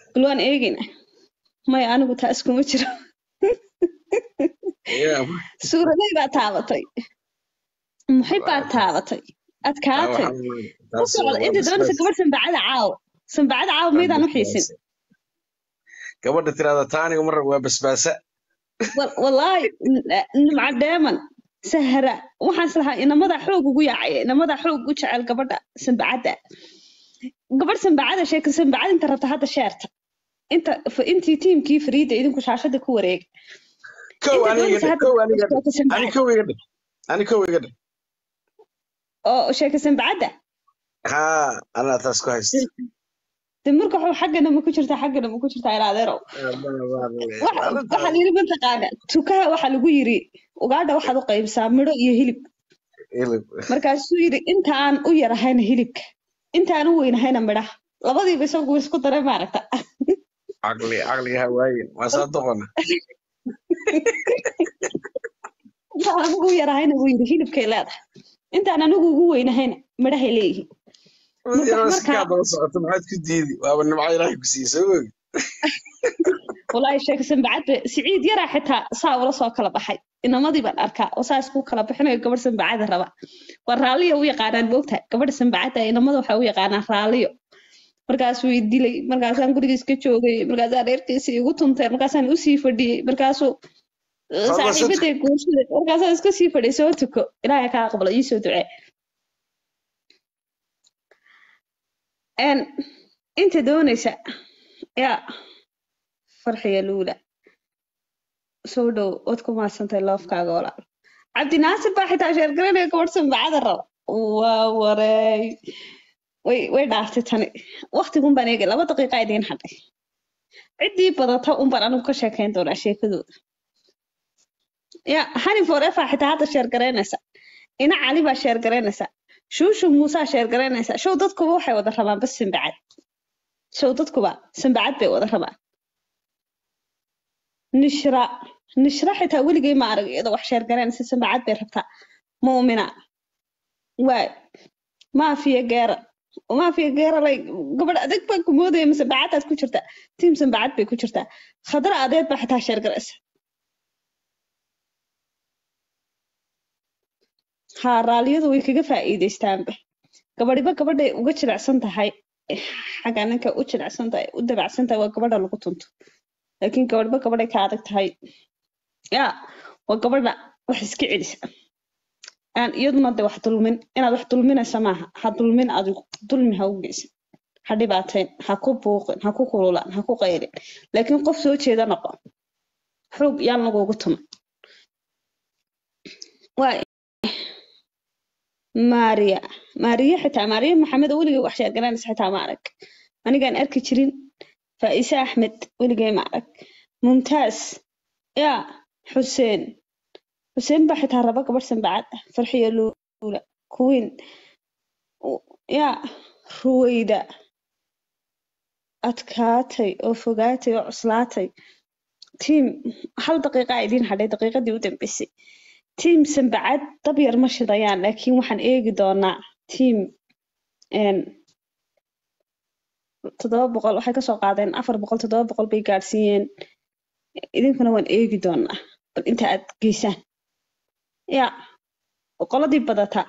bal waan eegayna maya anigu taas kuma jiro Yeah, suuraday baa taabatay maxay baa taabatay adkaatay waxaa weeye, u taas socda waa inta doonaysa basbaas. gabadh sanbacada caawo sanbacada caawo maydaan u xiisin gabadha tirahda taaniga mar waa basbaasa Wal- wallaahi n- nimca dheeman sahra waxaan islahaa inamada xoog ugu yaacaya inamada xoog u jecel gabadha sanbacadda gabadh sanbacada sheeka sanbacada inta rabta hadda sheerta inta f- intii tiimkii fariida idinku shaashada ku wareega kow inta aniga doonaysa dhig hadda kow aniga dhig sheeka ani sanbacada kow iga dhig ani kow iga dhig oo sheeka sanbacadda haa anaa taas ku haysta de marka waxuu xaggana ma ku jirtaa xaggana ma ku jirtaa ilaa adeerow Waxa- waxaa la yidhi mataqaana tukaha waxaa lagu yiri ugaadha waxaad u qaybsaa midho iyo hilib markaasuu yidhi inta aan u yarahayna hilibka inta aan u weynahayna midhaha labadiiba isagu isku daray maaragta caqli caqliga hawaayin waa saa doqona inta aan anigu u yarahayna buu yidhi hilibkay leedahay intaan anigu ugu weynahayna midhahay leeyihiin Marka- yaroo marka- sikaa daba socoto maxaad ku diidi waaba nimco ilaahay ku siiyey soo ogi walaahi sheeka sanbacadba siciid yaraa xitaa saa ula soo kala baxay inamadii baan arkaa oo saa isku kala bixinayo gabadh sanbacada raba waa raalliyo u yaqaanaan moogtahay gabadha sanbacada inamada waxay u yaqaanaan raalliyo markaasuu i dilay markaasaan guriga iska joogay markaasaan reerkiisa igu tuntay markaasaan usii fadhiyey markaasuu eh, Fadlan soo saaxiibaday guursaday markaasaan iska sii fadhiyay soo tuko ilaahay kaa aqbalo ii soo ducee En, inta doonaysa yaa farxiya luula soo dhow ood ku maadsantahay loofkaaga walaal cabdinaasir baa xitaa sheergaranaya gabadh sanbacada raba waa wareey way way dhaaftay tani waktigun baan eegay laba daqiiqa idiin hadhay ciddii badata un baan anigu ka sheekayn doonaa sheekadooda ya hani forefa xitaa hadda sheergaraynaysa ina cali baa sheergaraynaysa shuushu muusaa sheergaraynaysa show dadkuba waxay wada rabaan bas sanbacad show dadkuba sanbacad bay wada rabaan nishra nishra xitaa weligay ma arag iyadoo wax sheergaraynaysa sanbacad bay rabtaa muumina waay maafiya geera maafiya geera lay gabadh adag baan ku moodaya mise bacadaad ku jirtaa tiim sanbacad bay ku jirtaa khadra adeed baa xitaa sheergaraysa haa raalliyadu way kaga faa'iidaystaanba gabadhiba gabadhay uga jilicsan tahay xagga ninka u jilicsan tahay u dabacsan tahay waa gabadha lagu tunto laakiin gabadhiba gabadhay ka adag tahay ya waa gabadha wax iska celisa aan iyaduna de wax dulmin inaad wax dulminaysa maaha ha dulmin adigu dulmi ha u geysan ha dhibaateen ha ku buuqin ha ku kululaan ha ku qaylin laakiin qof soo jeeda noqo xoog yaan lagugu tuman waay maariya maariya xitaa maariya maxamed oo weligay wax sheergaranaysa xitaa ma arag anigaan arki jirin faa'ise axmed weligay ma arag mumtaaz ya xuseen xuseen baa xitaa raba gabadh sanbacad ah farxiyo luula kuwiin ya ruwayda adkaatay oo fogaatay oo cuslaatay tiim hal daqiiqa idiin hadhay daqiiqadii u dambeysay tiim sanbacad dab yar ma shidayaan laakiin waxaan eegi doonaa tiim toddoba boqol waxay kasoo qaadeen afar boqol toddoba boqol bay gaadhsiiyeen idinkuna waan eegi doonaa bal inta aad geysaan ya boqoladii badataa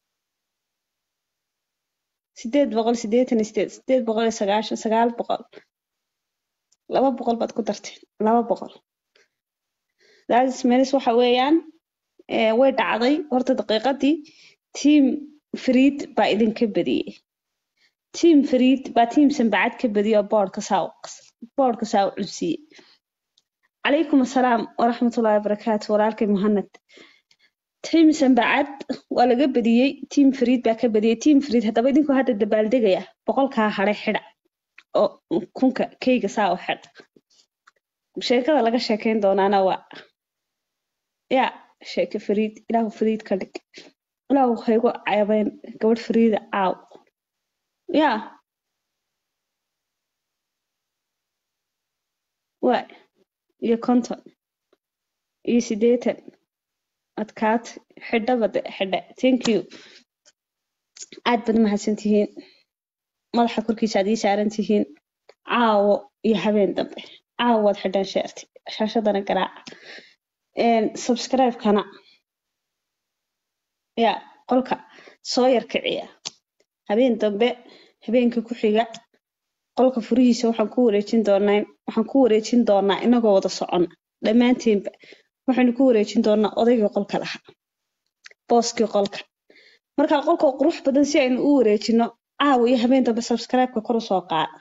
sideed boqol sideetan iyo sideed sideed boqol iyo sagaashan sagaal boqol laba boqol baad ku darteen laba boqol that's means waxa weeyaan way dhacday horta daqiiqadii tiim fariid baa idinka badiyey tiim fariid baa tiim sanbacad ka badiyey oo boodhka saa boodhka saa u cunsiiyey calaykum assalaam waraxmatullaahi wabarakaatu walaalkay muhanad tiim sanbacad waa laga badiyey tiim fariid baa ka badiyey tiim fariid haddaba idinku hadda dabaaldegaya boqolkaa hadhay xidha oo kunka keyga saa u xidha sheekada laga sheekayn doonaana waa ya sheeke fariid ilaahu fariid ka dhig ilaahu haygu ceebeyn gabadh fariida caaw ya waay iyo konton iyo sideetan adkaat xidhaba de xidhe thank you aad baad mahadsan tihiin madaxa korkiisa aad ii saaran tihiin caawo iyo habeen dambe caawo waad xidhan sheerti shaashadana garaaca subscribe-kana ya qolka soo yar kiciya habeen dambe habeenka ku xiga qolka furihiisa waxaan ku wareejin doonaa waxaan ku wareejin doonaa inagoo wada socona dhammaanteenba waxaynu ku wareejin doonaa odaygii qolka lahaa booskii qolka marka qolka qurux badan si aynu u wareejino caawa iyo habeen dambe subscribe-ka kor usoo qaada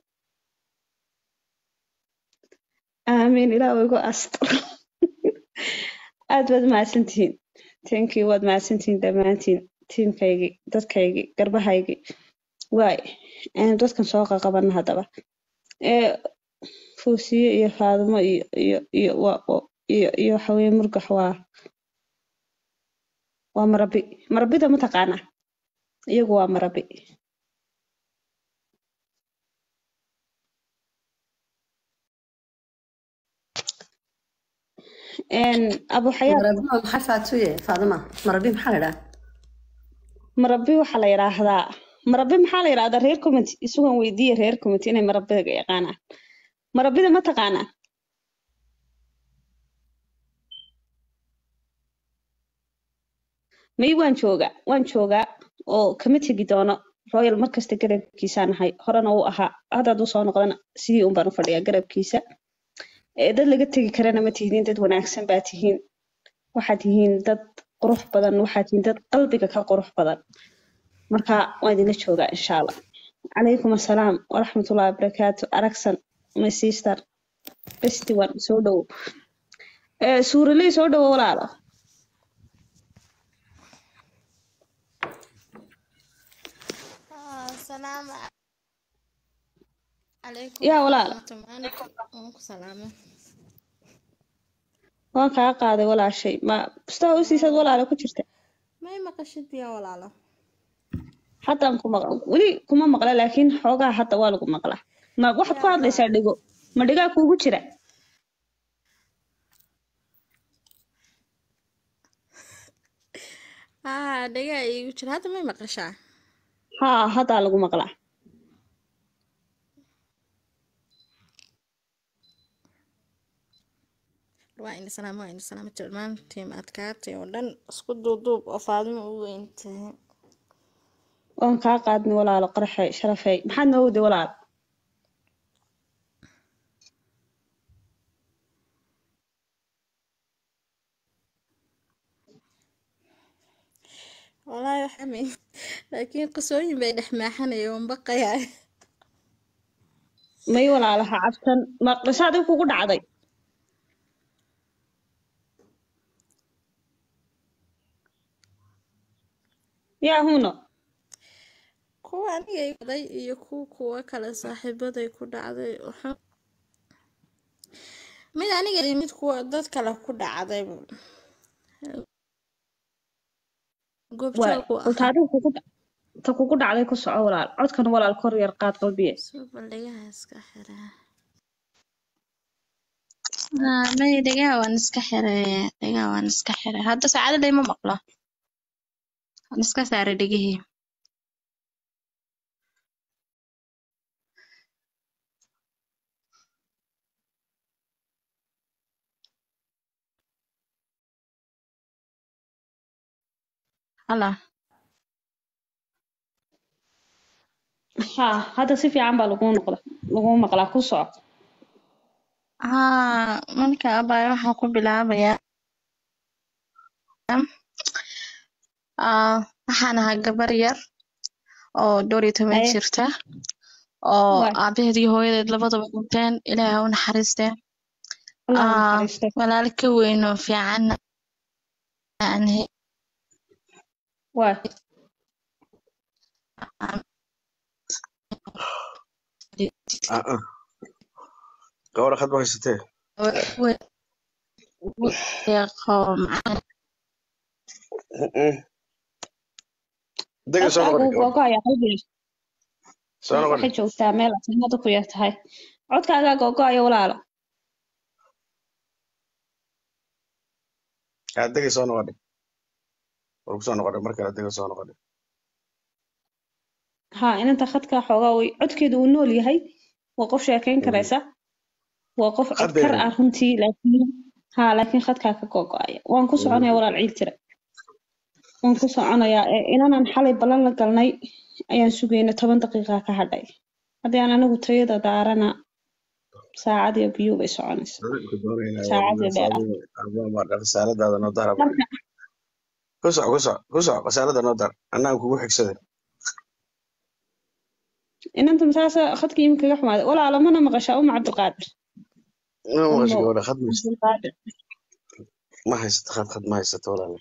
aamiin ilaa igu astur aad baad mahadsantihiin tankii waad mahadsantihiin dhammaantiin tiimkaygii dadkaygii garbahaygii waay aynu dadkan soo qaqabana haddaba ee fuusiye iyo faadimo iyo iyo iyo iyo iyo waxaweye murgax waa waa marabi marabida ma taqaanaa iyagu waa marabi abu xayaat maxay faatuye faadima marabi maxaa la idhaha marabi waxaa la yidhaahdaa marabi maxaa la yidhahdaa reer community isugan weydiiya reer community inay marabida yaqaanaan marabida ma taqaanaan may waan joogaa waan joogaa oo kama tegi doono royal markasta garabkiisaan ahay horena uu ahaa haddaad usoo noqdana sidii un baan u fadhiyaa garabkiisa dad laga tegi karana ma tihiin dad wanaagsan baa tihiin waxaad tihiin dad qurux badan waxaad tihiin dad qalbiga ka qurux badan marka waan idinla joogaa insha allah calaykum assalaam waraxmatullahi wabarakaatu aragsan my sister besti one soo dhowo suuraley soo dhowo walaalo السلام عليكم yaa walaal salaame waan kaa qaaday walaashay ma bustaa u siisaad walaalo ku jirta may maqashid yaa walaalo haddaan ku maqla weli kuma maqla laakiin xoogaa hadda waa lagu maqlaa ma waxaad ku hadlaysaa dhigo ma dhigaa kuugu jira haa dhagaa iigu jira hadda may maqashaa haa haddaa lagu maqlaa waa ina salaam waa ina salaam dhammaan tiim adkaatay oo dhan isku duuduub oo faadimo u weyntahay waan kaa qaadnay walaalo qaraxey sharafey maxaad noo waday walaal walaahi waxaa mi laakiin qisooyin bay dhex maaxanaya oon baqayaa may walaalaha cabsan ma qiso adiga kugu dhacday yaa huno kuwa aniga i dhacday iyo kuwa kuwa kale saaxiibaday ku dhacday wuxuu mid aniga iyo mid kuwa dad kale ku dhacday goobjoog u balta ahaa adiga kugu dha- ta kugu dhacday ku soco walaal codkan walaal kor yar qaad qalbiye soo bandhigaha iska xiraa Ah, maya dhegaha waan iska xiray dhegaha waan iska xiray hadda saacada layma maqlo waan iska saaray dhegihii hala haa hadda si fiican baa lagu noqda lagu maqlaa ku soco haa marka abaayo waxaan ku bilaabayaa ah, waxaan ahaa gabar yar oo dhowr iyo toban Haye. jirta oo Waay. aabaheed iyo hooyadeed labadaba dhinteen ilaahay ha u naxariistee allah ha Ah, naxariisto walaal ka weyn oo fiican aan he- waay Ah, ah. gabadha khad ba haysatee we- we- deeqo macaan Mm-mm. dega soo codkaagu noqon gabadha googo'aya qalbiga soo noqon waxay joogtaa meel aad sanada ku yar tahay codkaagaa googo'aya walaalo haa dega soo noqon war ku soo noqon mar kale dega soo noqon haa inanta khadka xoogaa way codkeedu uu nool yahay waa qof sheekayn karaysa waa qof Khad codkar bay ah runtii laakiin haa laakiin khadkaa ka gogo'aya waan ku soconaya walaal ciil tira waan ku soconayaa ee inanan xalay ballan la galnay ayaan sugayna toban daqiiqa ka hadhay haddii aan anigu tayada daarana saacad iyo biyo bay soconaysa Ku doonaynaa saacad iyo dheer waa khasaaladaada noo dar marka ku soco ku soco ku soco khasaalada noo dar annaga kugu xigsaday inanta masaasa khadka imika kaga xumaaday walaalo mana maqashaa uma cabdiqaadir ma maqasho Umo gabadha khad maysa cabdiqaadir ma haysato khad khad ma haysato walaale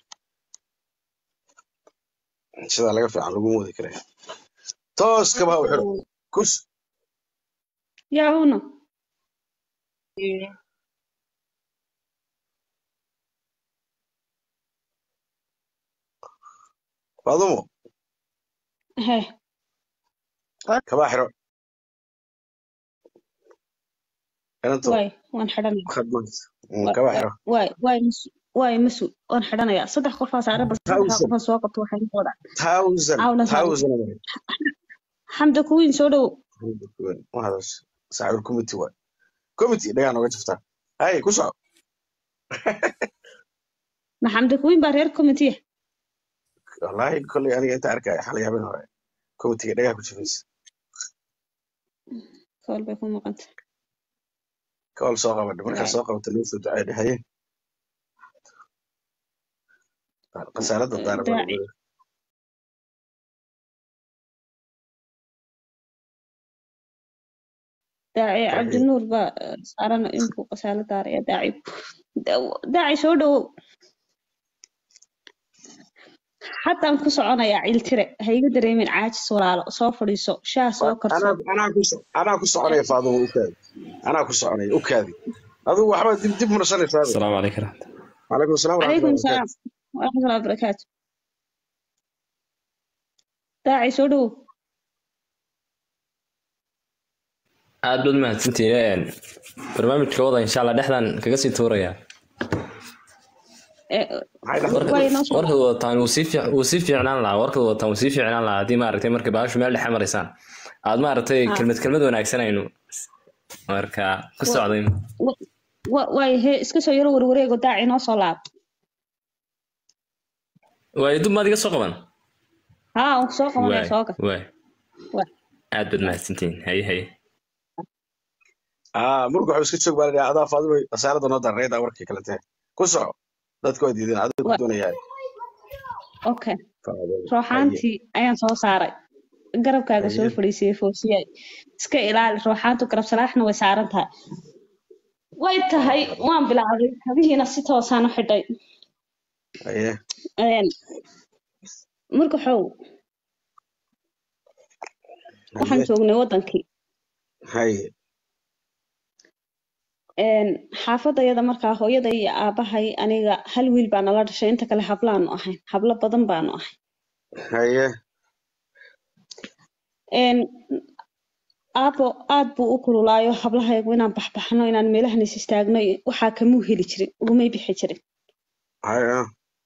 sidaa laga fiican lagu moodi karaya toos kabaha u xiro kus yaa una faadumo he kabaha xiro inantu waay waan xidhanaya khad ma haysato Mm, kabaha xiro waay waay masu waay masu waan xidhanayaa saddex qofaa saaran bal saddexdaa thousand qofaa soo qabto waxay noqdaa thousand cawla saaran thousand amare xamda kuwiin soo dhow waxaas saacir committee waay committee dhagaa nooga jiftaa hay ku soco ma xamda kuwiin baa reer committee wallaahi kolley aniga inta arkaya xalay habeen hore committee dhagaa ku jifaysa kool bay ku maqanta kool soo qabadha markaa waay soo qabata loo soo ducay dhahaye khasaalada daara baa daaci lagu daaci farxiyo cabdinuur baa eh, saaran inkuu qasaalo daaraya daaci Da- daaci soo dhowow haddaan ku soconayaa ciltire ha iga dareemin caajis walaalo soo fadhiiso shaah soo anaa karso anaa ku so- anaa ku soconaya faadumo u kaadi anaa ku soconaya u kaadi adigu waxba dib dib mursanaysaa السلام عليكم ورحمة calaykum asalaam calaykum waraxmatullahi asalaam waraxmatullahi wabarakaatu daaci soo dhowow aad baad mahadsantihiin barnaamijka wada insha allah dhexdan kaga sii tuuraya Eh, maxay dhahdaa warka way noo soo warkad wadataan wuu sii fiic- wuu sii fiicnaan lahaa warkad wadataan wuu sii fiicnaan lahaa haddii maaragtay markay baashu meel dhexe maraysaan aad maaragtay ha kelmad kelmad wanaagsanaynu marka ku wa- socday wa- wa- waay he iska soo yaro warwareego daaci noo soo laab waayo dub maad iga soo qaban haa waan ku soo qabanaya waay soo gal waay waay aad baad mahadsantihiin haye haye ah murga wuxuu iska joog baa la dhahaa adaa faadimo khasaalada noo dar reedaa warkii kale tahay ku soco dadku waa diideen adiga ku Wa- doonayaa okay faadimo haye rooxaantii ayaan soo saaray garabkaaga soo haye fadhiisiyey foosiyay iska ilaali rooxaantu garab salaaxna way saaran tahay way tahay waan bilaabay kabihiina si toosaan u xidhay haye Een, marka xow waxaan haye joognay wadankii haye Een, xaafadayada markaa hooyaday iyo aabahay aniga hal wiil baa nala dhashay inta kale hablaanu ahayn hablo badan baanu ahay haye Een, aabo aad buu u kululaayo hablahayagu inaan baxbaxno inaan meelahan is istaagno iyo- waxaa kamuu heli jirin ugumay bixi jirin haye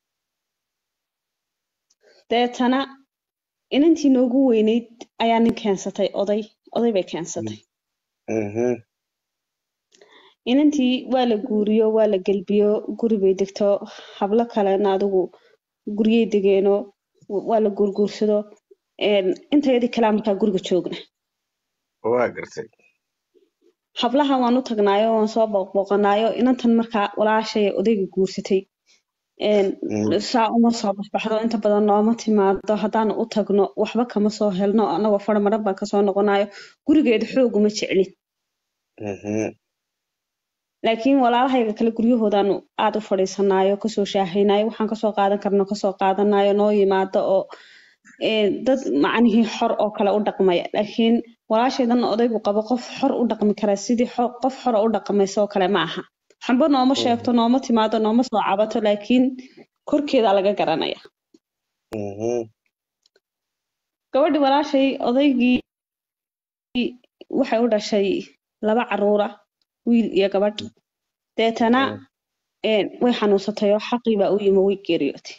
deetana inantii noogu weynayd ayaa nin keensatay oday oday bay keensatay mhm inantii waa la guuriyo waa la gelbiyo guri bay degto hablo kalena adigu guryay degeeno waa la guurguursado Een, intayadii kalaa markaa guriga joogna waa gartay hablaha waan u tagnaayo waan soo booqbooqanaayo inantan markaa walaashay odayga guursatay Een, Mm, saa uma soo baxbaxdo inta badan nooma timaado haddaan u tagno waxba kama soo helno anagoo farmaran baan kasoo noqonayo gurigeeda xoog uma jeclin mhm laakiin walaalahayga kale guryahoodaanu aad u fadhiisanayo kasoo shaahaynayo waxaan kasoo qaadan karno kasoo qaadanayo noo yimaado oo ee, dad macnihii xor oo kale u dhaqmaya laakiin walaashaydan odaygu qabo qof xor u dhaqmi kara sidii xo- qof xor u dhaqmaysa oo kale ma aha waxba nooma sheegto nooma timaado nooma soo cabato laakiin korkeeda laga garanaya mhm gabadhi walaashay odaygii waxay u dhashay laba caruura wiil iyo gabadh deetana mhm een, way xanuunsatay oo xaqii baa u yimi way geeriyootay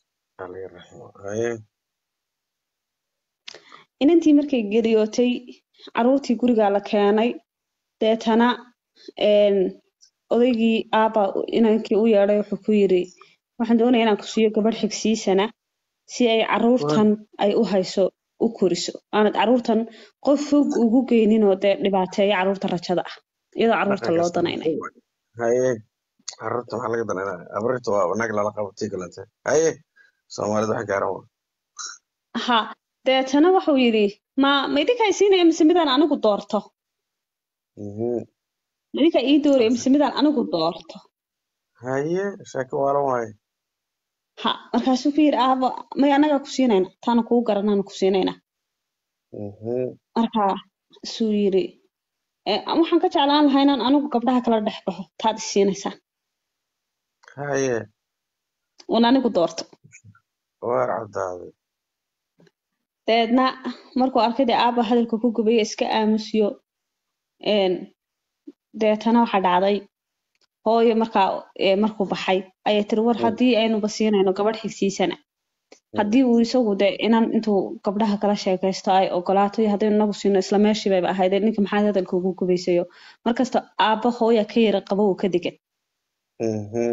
Alla raxmo haye inantii markay geeriyootay caruurtii gurigaa la keenay deetana een, odaygii aabba inankii u yeedhay wuxuu ku yiri waxaan doonayaa inaan ku siiyo gabadh xigsiisana si ay caruurtan ay u hayso u koriso aanad caruurtan qof fog ugu geynin oo dee dhibaateeya caruurta rajada ah iyadoo caruurta loo danaynayo haye carruurta maxaa laga danaynaya abriirta waa nag lala qabo tii kalete haye soomaalida wax gaaran wa ha deetana wuxuu yidhi ma ma idinkaa siinaya mise midaan anigu doorto Mhm. ma idinkaa ii dooraya mise midaan anigu doorto haye sheeko waalan waaye ha markaasuu ku yidhi aabo may annagaa ku siinayna taana kuu garanaana ku siinayna Mhm. markaa suu yidhi "Eh, waxaan ka jeclaan lahaa inaan anigu gabdhaha kala dhex baxo taad is siinaysaan haye uun anigu doorto waar caddaaday dabeedna markuu arkay dee aabba hadalka ku gubaya iska aamusiyo een, deetana waxaa dhacday hooyo markaa ee, markuu baxay ayay tiri war haddii aynuba siinayno gabadh xigsiisana haddii uu isagu de inan intuu gabdhaha kala sheekaysto ay ogolaato iyo haddaynu inagu siino isla meeshii bayba ahaydee ninka maxaad hadalka ugu gubaysayo markasta aabba hooya ka yara qabo uu ka degan Mhm.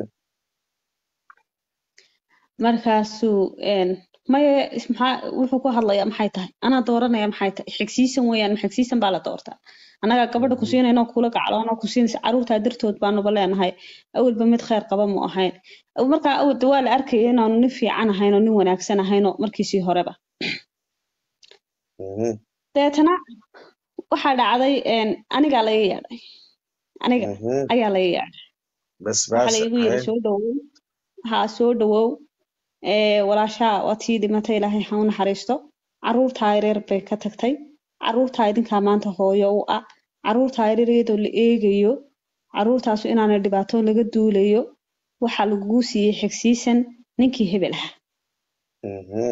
markaasuu een, maya is- maxaa wuxuu ku hadlayaa maxay tahay anaa dooranaya maxay tahay xigsiisan weeyaan ma xigsiisan baa la doortaa annagaa gabadha ku siinayno kula gacloonoo ku siinaysa caruurtaa dartood baanuba leenahay awalba mid kheyr qaba mu ahayn markaa awal de waa la arkaya inaanu nin fiican ahayn oo nin wanaagsan ahayn oo markiisii horeba Mhm. deetana waxaa dhacday een, anigaa laga yeedhay aniga Mhm. ayaa laga yeedhay bas waxaa baas laygu yiri haye soo dhawow haa soo dhawow ee walaashaa waa tii dhimatay ilaahay ha u naxariisto caruurtaa yaryar bay ka tagtay caruurtaa idinkaa maanta hooyo u ah caruurtaa yaryar iyadoo la eegayo caruurtaasu inaanay dhibaato laga duulayo waxaa lagugu siiyey xigsiisan ninkii hebel ah Mhm.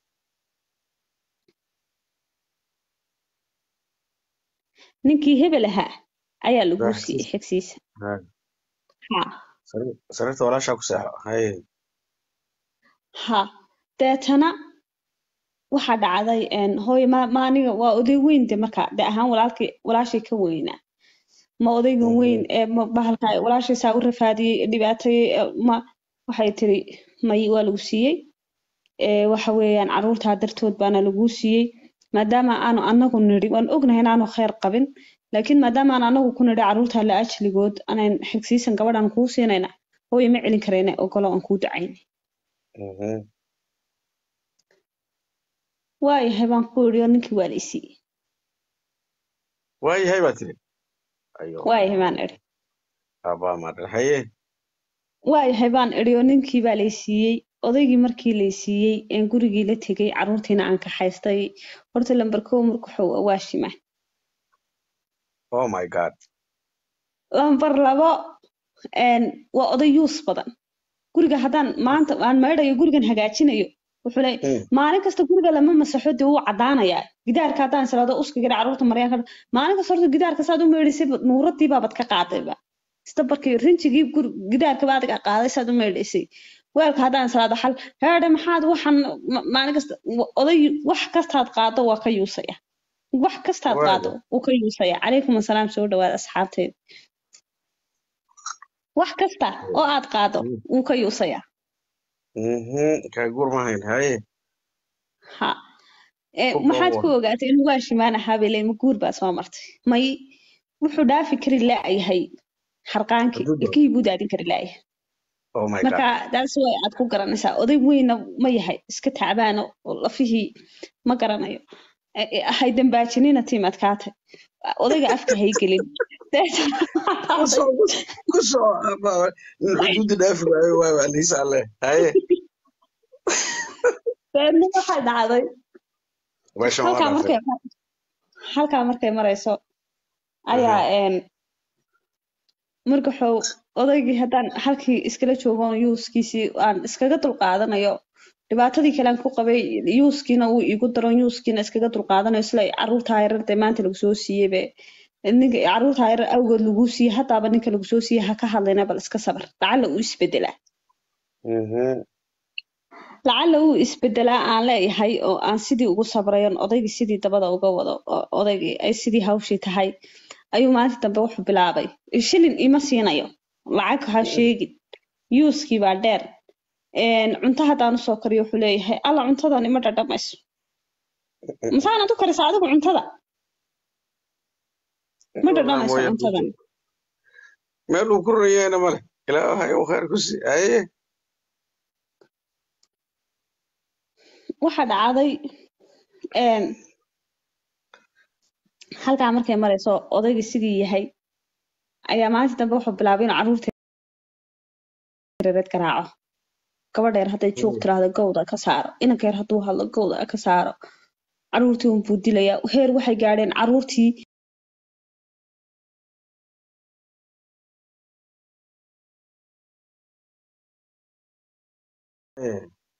ninkii hebel ahaa ayaa lagu Baaxis. siiyey xigsiisan Haye. haa Sariir- sariirta walaashaa ku seexo haye ha deetana waxaa dhacday een, hooyo ma ma aniga waa oday weyn de marka de ahaan walaalkii walaashay ka weynaa ma odaygan Mhm. weyn ee ma bahalka walaashay saa u rafaadiyey dhibaatayey ee, ma waxay tiri may waa lagu siiyey ee waxa weeyaan caruurtaa dartood baana laguu siiyey maadaama aanu anagu nidhi waan ognahay inaanu kheyr qabin laakiin maadaama aan anagu ku nidhi caruurtaa la ajligood anayn xigsiisan gabadhaan kuu siinayna hooyo ma celin karayna ogolo aan kuu ducayn Mhm. waayahay baan ku idhi oo ninkii waa la i siiyey waayahay baa tiri ayo waayahay baan idhi aabaa maadhan haye waayahay baan idhi oo ninkii baa lay siiyey odaygii markii lay siiyey een gurigii la tegey caruurtiina aan kaxaystay horta lambar kow marka wuxuu waa shima oh my god lambar labo een waa oday yuus badan guriga haddaan maanta aan maydhayo gurigan hagaajinayo wuxuu leeyahay Mm. maalin kasta guriga lama masaxo dee wuu caddaanayaa gidaarka haddaan salaado uska gira caruurta maryaa ka maalin kasta horta gidaarka saad u maydhaysay nuuradii baabad ka qaadayba sida barkii rinjigii gur gidaarka baad ka qaaday saad u maydhaysay weelka haddaan salaado xal heedhe maxaad waxan ma- maalin kasta wa- oday wax kastaad qaado waa ka yuusaya wax kastaad Waayo. qaado wuu ka yuusaya calaykum asalaam soo dhawaada asxaabteeda wax kasta oo aad qaado Mm. wuu ka yuusaya Mhm. kaa guur ma hayn haye ha ee Ku maxaad ku go'an. ogaatay inuu waa shimaan ahaa bay leeyihin, ma guur baa soo martay may wuxuu dhaafi kari laayahay harqaankii Xuduudda. ilkihii buu daadin kari laayahay oh my marka god daas way aad ku garanaysaa oday weynna ma yahay iska tacbaana oo lafihii ma garanayo Eh, eh, hay dambaajinina tiim adkaatay odayga afka hay gelin kusoo kusoo aabaa nin xuduudda dhaafi waayo waay waa liisa alle haye deedna waxaa dhacday meeshan waa halkaa dhaafay markay halkaa markay marayso ayaa een markaxow odaygii haddaan halkii iskala joogoon yuuskiisii aan iskaga dulqaadanayo dhibaatadii kale aan ku qabay yuuskiina uu igu daron yuuskiina iskaga dulqaadanayo isla caruurtaa yarar dee maanta lagu soo siiyey be ninka caruurtaa yarar awgood laguu siiyey hataaba ninka lagu soo siiyey ha ka hadlayna bal iska sabar lacalla uu isbedelaa Mhm. lacala uu isbedelaa aan leeyahay oo aan sidii ugu sabrayon odaygii sidii dabada uga wado oo odaygii ay sidii hawshii tahay ayuu maalinta dambe wuxuu bilaabay shilin ima siinayo lacag ha sheegin yuuskii baa dheer een, cunto haddaan usoo kariyo wuxuu leeyahay alla cuntadan ima dhadhamayso masaanad u karisa adigu cuntada ma dhadhamayso mooye cuntadan meel uu ku rayayna male ilaahay uu khayr ku sii haye waxa dhacday een, halkaa markay marayso odaygii sidii yahay ayaa maalinta dambe wuxuu bilaabay inuu carruurta yareed garaaco gabadha yar hadday juuq tiraahdo gowda ka saaro inanka yar hadduu hadlo gowda ka saaro carruurtii un buu dilayaa heer waxay gaadheen carruurtii Eh,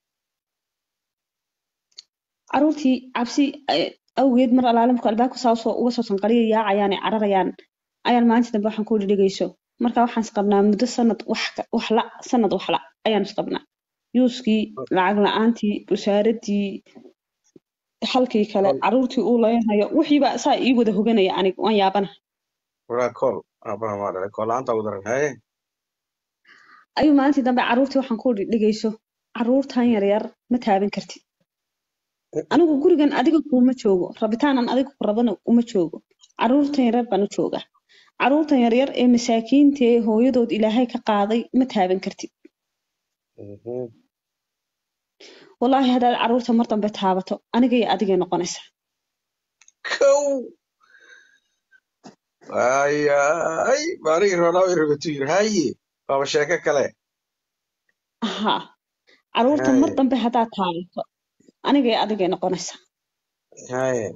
carruurtii cabsi eh, awgeed mar alaale markuu albaabka saa usoo uga soo sanqariya yaacayaan ay cararayaan ayaan maalinta dambe waxaan ku dhigayso marka waxaan isqabnaa muddo sanad wax ka- wax la sanad wax la ayaan isqabnaa yuuskii lacag la-aantii busaaradii halkii kale carruurtii uu leenayo wixiiba saa ii wada hoganaya aniga waan yaabana walaa kool aabaha maa dhalay kool la'aanta ugu daran haye ayuu maalintii dambe carruurtii waxaan ku dhigayso carruurtan yaryar ma taaban kartid anigu gurigan adiga kuuma joogo rabitaanan adiga ku rabana uma joogo carruurtan yaryar baan u joogaa carruurtan yaryar ee masaakiinta ee hooyadood ilaahay ka qaaday ma taaban kartid Mhm. wallaahi haddaad carruurta mar dambe taabato aniga iyo adigay noqonaysa kow ayay baanigi roonaa way rabatu yiri haye waaba sheeko kale haa carruurta mar haye dambe haddaad taabato aniga iyo adigay noqonaysa haye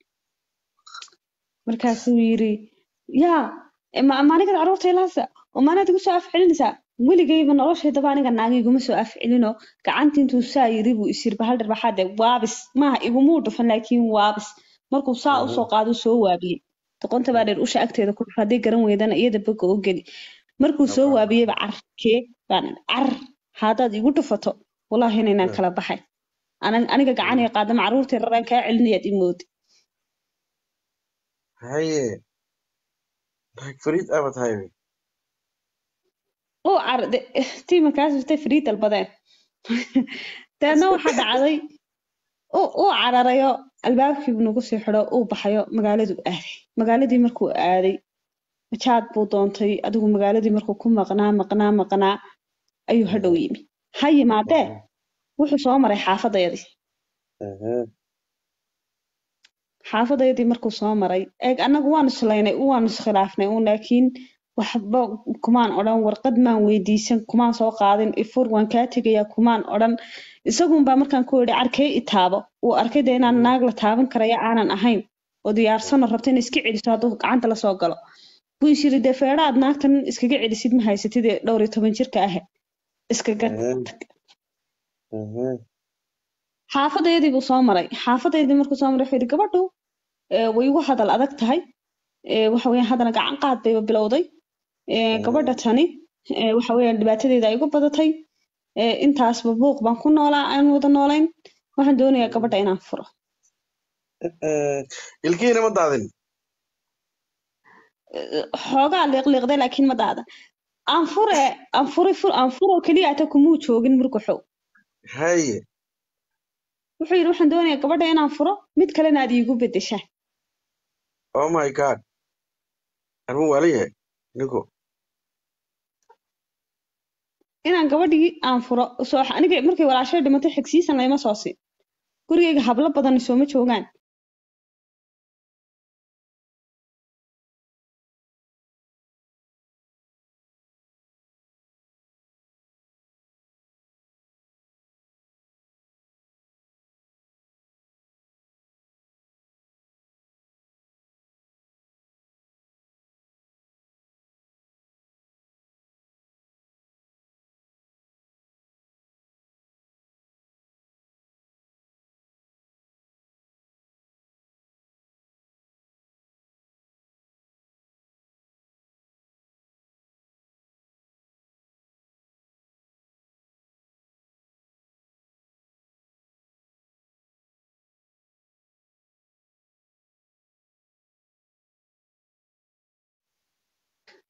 markaasuu yiri yaa e, ma ma anigaad carruurta ilaasa oo maanaad igu soo afcelinaysaa weligayba noloshaydaba aniga naagi iguma soo afcelinoo gacanta intuu saa yiri buu isir bahal dharbaaxaade waabis maaha igumuu dhufan laakiin waabis markuu saa Mhm. usoo qaado soo waabiyey doqonta baa dheer usha agteeda ku dhuf hadday garan weydana iyada boga u geli markuu soo Nabaan. waabiyeyba carkee baan idhi, car haddaad igu dhufato wallaahi inaynaan Mm. kala baxay Ana- aniga gacanay qaadama carruurtii raraan kaa celinayaad imoodi haye naag fariid abad haybe uu car de- tiimankaas intay fariid dalbadeen deedna waxaa dhacday uu uu cararayo albaabkiibu nagu sii xidho uu baxayo magaaladuu aaday magaaladii markuu aaday majaad buu doontay adigu magaaladii markuu ku maqnaa maqnaa maqnaa ayuu hadhow yimi ha yimaadee wuxuu soo maray xaafadayadii Mhm. xaafadayadii markuu soo maray eeg annagu waan islaynay waan iskhilaafnay uun laakiin waxba kumaan odhan warqad maan weydiisan kumaan soo qaadin ifur waan kaa tegayaa kumaan odhan isagunbaa markaan ku yidhi arkay itaabo uu arkay dee inaan naag la taaban karaya aanan ahayn oo diyaarsano rabta inay iska celiso hadduu gacanta lasoo galo buu is yidhi dee feedhaad naagtan iskaga celisid ma haysatid ee dhowr iyo toban jirka ah iskaga Mhm. Mhm. xaafadayadii buu soo maray xaafadayadii markuu soo maray wuxuu yidhi gabadhu ee, way igu hadal adag tahay ee, waxa weeyaan haddana gacan qaad bayba bilowday ee, gabadha tani ee, waxa weeyaan dhibaatadeeda ay igu badatay ee, intaasba buuq baan ku noolaa aan wada noolayn waxaan doonayaa gabadha inaan furo Mhm. ilkihiina ma daadin Ee, xoogaa liiqliiqday laakiin ma daada aan fure aan furi fur aan furo keliya ata kumuu joogin murkuxow haye wuxuu yidhi waxaan doonayaa gabadha inaan furo mid kalena aad iigu beddeshaa oh my god armu waala yahay ninku inaan gabadhii aan furo soo aniga markay walaashay dhimatay xigsiisan layma soo siin gurigayga hablo badan sooma joogaan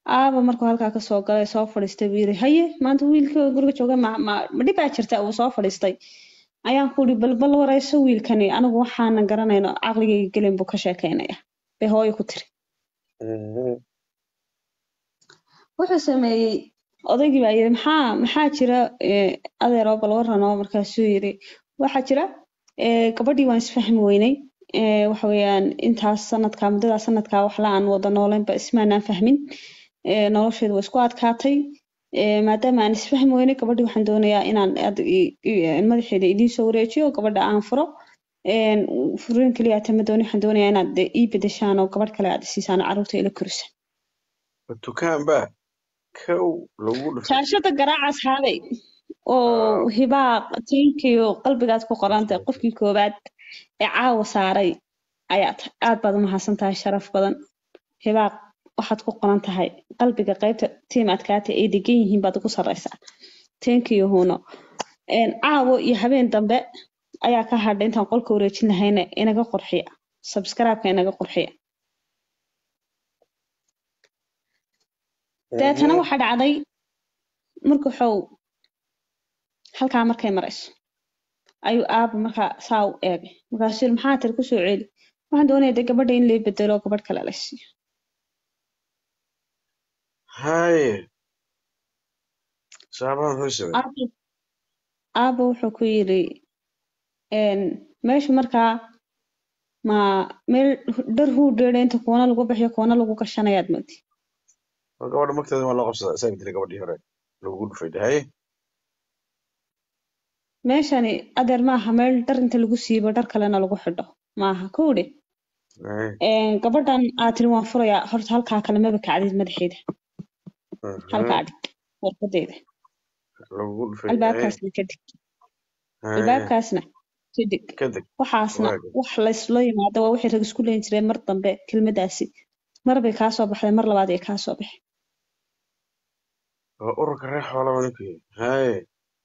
aaba markuu halkaa kasoo galay soo fadhiistay buu yiri haye maanta wiilka guriga jooga ma ma ma dhibaa jirta uu soo fadhiistay ayaan ku uri bal bal wareyso wiilkani anigu waxaanan garanayno caqligayga gelin buu ka sheekeynaya bay hooyo ku tiri Mhm. wuxuu sameeyey odaygii baa yiri maxaa maxaa jira eh, adeero bal waran oo markaasuu yiri waxaa jira eh, gabadhii waan isfahmi weynay eh, waxa weeyaan intaas sanadkaa muddadaa sanadkaa wax la aan wada nooleynba ismaanaan fahmin eh, nolosheedu waa isku adkaatay eh, maadaama aan isfahmi weynay gabadhii waxaan doonayaa inaan aad i- i- madaxeeda idiin soo wareejiyo gabadha aan furo een, furiin keliya tama dooni waxaan doonayaa inaad de ii bedeshaan oo gabadh kale aad isiisaan oo carruurta ila korisaan dukaan baa kow lagu dhufay shaashada garaaca asxaabay Ah, oo hibaaq tiinkiyo qalbigaad ku qoran tahay qofkii koowaad ee caawa saaray ayaa tahay aad baad u mahadsan tahay sharaf badan hibaaq waxaad ku qoran tahay qalbiga qaybta tiim adkaata ay degan yihiin baad ugu sarreysaa tiinkiyo huuno Een, caawo iyo habeen dambe ayaa ka hadhay intaan qolka wareejin lahayna inaga qurxiya subscribe-ka inaga qurxiya deetana mhm. waxaa dhacday marka waxuu halkaa markay marayso ayuu aaba markaa saa u eegay markaasuu yiri maxaa tiri kusoo celi waxaan doonayaa dee gabadha in lay bedelo oo gabadh kale la siiyo haye saabahan muxuu sameeyey aaba aaba wuxuu ku yiri een, meesha markaa ma meel dhar huu dheedha inta kuwana lagu bixiyo kuwana lagu gashanayaad moodi oo gabadha magteeda waa loo qabsadaa isaga dilay gabadhii hore lagu dhufay de haye meeshani adeer maaha meel dhar inta lagu siibo dhar kalena lagu xidho maaha kowdhe haye Een, gabadhan aad tiri waan furayaa horta halkaa kale maba kacdid madaxeeda mhm. halkaa dhig warqadeeda lagu dhufay haye albaabkaasna ka dig haye albaabkaasna ka dig kadib waxaasna waaga wax laysla yimaado waa wixii rag isku leyn jireen mar dambe kelmadaasi mar bay kaa soo baxday mar labaad ay kaa soo baxay waa ururka reer xoolaba ninkii haye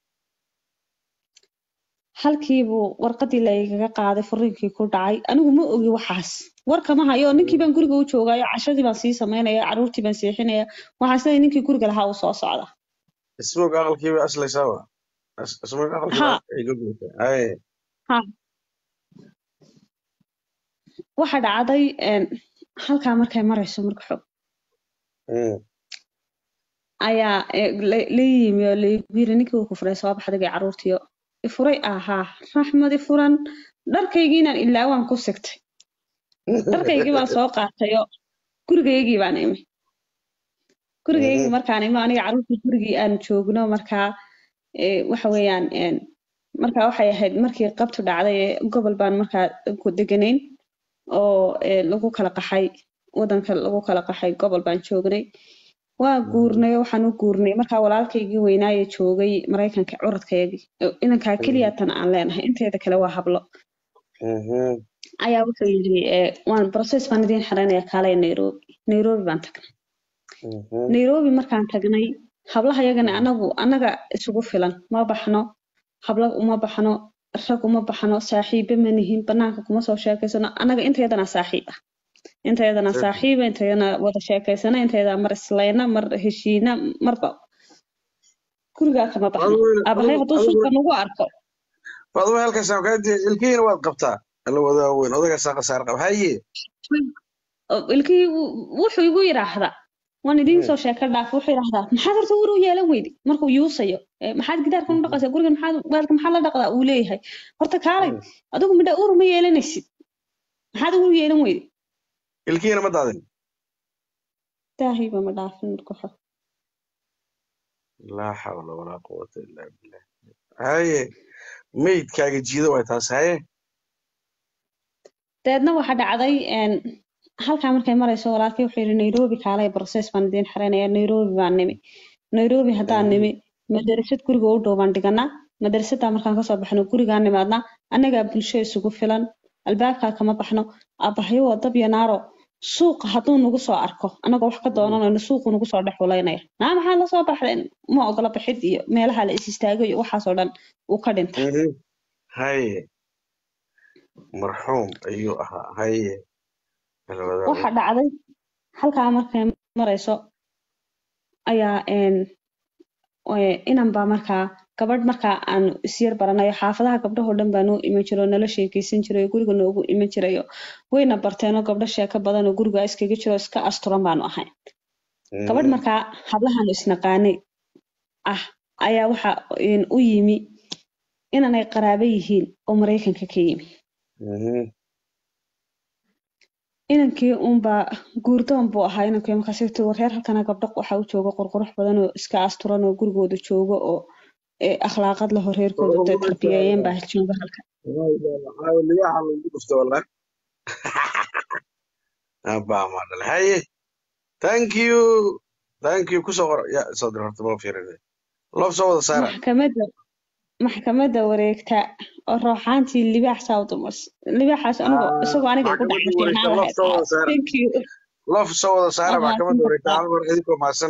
halkiibuu warqadii la igaga qaaday furiinkii ku dhacay anigu ma ogi waxaas war kama hayo ninkii baan guriga u joogaayo cashadii baan sii samaynaya carruurtii baan seexinaya waxaa sida ninkii guriga lahaa uu soo socda ismoog aqalkii bay aslaysaaba Is- ismoog aqalkii ha baa ay ka guurtay haye ha waxa dhacday een, halkaa markay marayso marka xog Mm. ayaa eh, la la yimi oo laygu yiri ninkii uu ku furay soo baxday gay carruurtiyo ifuray ahaa raxmad ifuran dharkaygiinaan ilaa waan ku sigtay dharkaygii baan soo qaatayo gurigaygii baan imi gurigaygii Mhm. markaan imi aniga carruurtii gurigii aan joogno markaa eh, waxa weeyaan een, markaa waxay ahayd markii qabtu dhacday ee gobol baan markaa ku deganayn oo eh, lagu kala qaxay wadanka lagu kala qaxay gobol baan joognay waa guurnay oo waxaan u guurnay markaa walaalkaygii weynaaye joogay maraykanka curadkaygii oo inankaa keliya tan aan leenahay inteeda kale waa hablo Mhm. ayaa wuxuu yidhi eh, waan process baan idiin xiraynaya kaalay nairobi nairobi baan tagnay Mhm. nairobi markaan tagnay hablaha yagana anagu anaga isugu filan ma baxno habla uma baxno rag uma baxno saaxiibe ma nihin banaanka kuma soo sheekaysano anaga intayadana saaxiib ah intayadana Saaxiib. saaxiiba intayadana wada sheekaysana intayadana mar islayna mar heshiina marba gurigaa kama baxno Adigu- aabahay adigu- hadduu adigu- suuqa nagu arko Faduma halkaas aan kaa diyaar ilkihiina waad qabtaa alla wadaa weyn odaga saaqa saar qab haye oo ilkihii wuu- wuxuu igu yidhaahdaa waan idiin soo sheeka dhaaf wuxuu yidhaahdaa maxaad horta war u yeelan weydi markuu yuusayo "Eh, maxaad gidaarkan u dhaqaysaa gurigan maxaad waalka maxaa la dhaqdaa uu leeyahay horta kaalay adigu midha ur ma yeelanaysid maxaad ugu yeelan weydi ilkihiina ma daadin daahiiba ma dhaafin marka hore laa xawla walaa quwata illaa billah haye meydkaaga jiida waay taas haye dabeedna waxa dhacday een, halkaa markay marayso walaalkay wuxuu yidhi nairobi kaalay process baan idiin xiraynaya nairobi baan nimi nairobi haddaan Mhm. nimi madarasad guriga u dhow baan dhiganaa madarasaddaa markaan kasoo baxno gurigaan nimaadnaa annagaa bulsho isugu filan albaabkaa kama baxno aabbahayo waa dab iyo naaro suuqa hadduu nagu soo arko annagoo wax ka doonanayno suuqu nagu soo dhex wulaynaya naa maxaa lasoo baxdeen ma ogola baxid iyo meelaha la is istaago iyo waxaasoo dhan uu ka dhinta Mhm. haye marxuum ayuu ahaa haye alla wadaa waxa weyn dhacday halkaa markay marayso ayaa een ee, inan baa markaa gabadh markaa aanu isyar baranayo xaafadaha gabdhahoo dhan baa noo iman jiro oo nala sheekeysan jiray oo guriga noogu iman jirayo wayna barteenoo gabdho sheeko badan oo guriga iskaga jiro oo iska asturan baanu ahay gabadh markaa hablahan isnaqaanay ah ayaa waxa een, u yimi inanay qaraabo yihiin oo maraykanka ka yimi inankii unbaa guurdoon buu ahaa inankii markaas tii reer halkana gabdho waxaa u jooga qurqurux badan oo iska asturan oo gurigooda jooga oo ee, akhlaaqad leh oo reerkooda dee tarbiyeeyeen baa jooga halka ligaha lagu dhufto wallah abaa ma dhalay haye thank you thank you kusoo qor ya soo dir horta ma fiirin loof soo wada saara maxkamadda maxkamadda wareegta oo rooxaantii libaax saa u dumas libaaxaas anigu isagoo aniga igu maxkamadda dhacay wareegta fiicnaan loof lahayd soo wada saara thank you loof soo wada saara Waa maxkamadda wareegta mahadsantahay. hal mar idinkoo mahadsan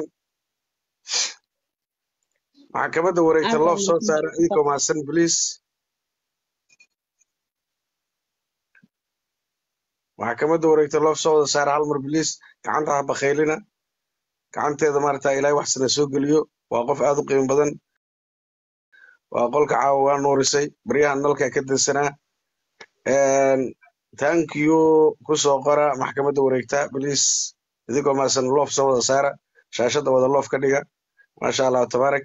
maxkamadda wareegta Aad baa loof soo saara mahadsantahay. idinkoo mahadsan please maxkamadda wareegta loof soo wada saara hal mar please gacanta ha bakhaylina gacanteeda maarata ilaahay wax sana soo geliyo waa qof aad u qiimo badan waa qolka caawa waa nuurisay baryahan nalka ka dansanaa Een, thank you kusoo qora maxkamadda wareegta please idinkoo mahadsan loof soo wada saara shaashadda wada loof ka dhiga maasha allah tabaarak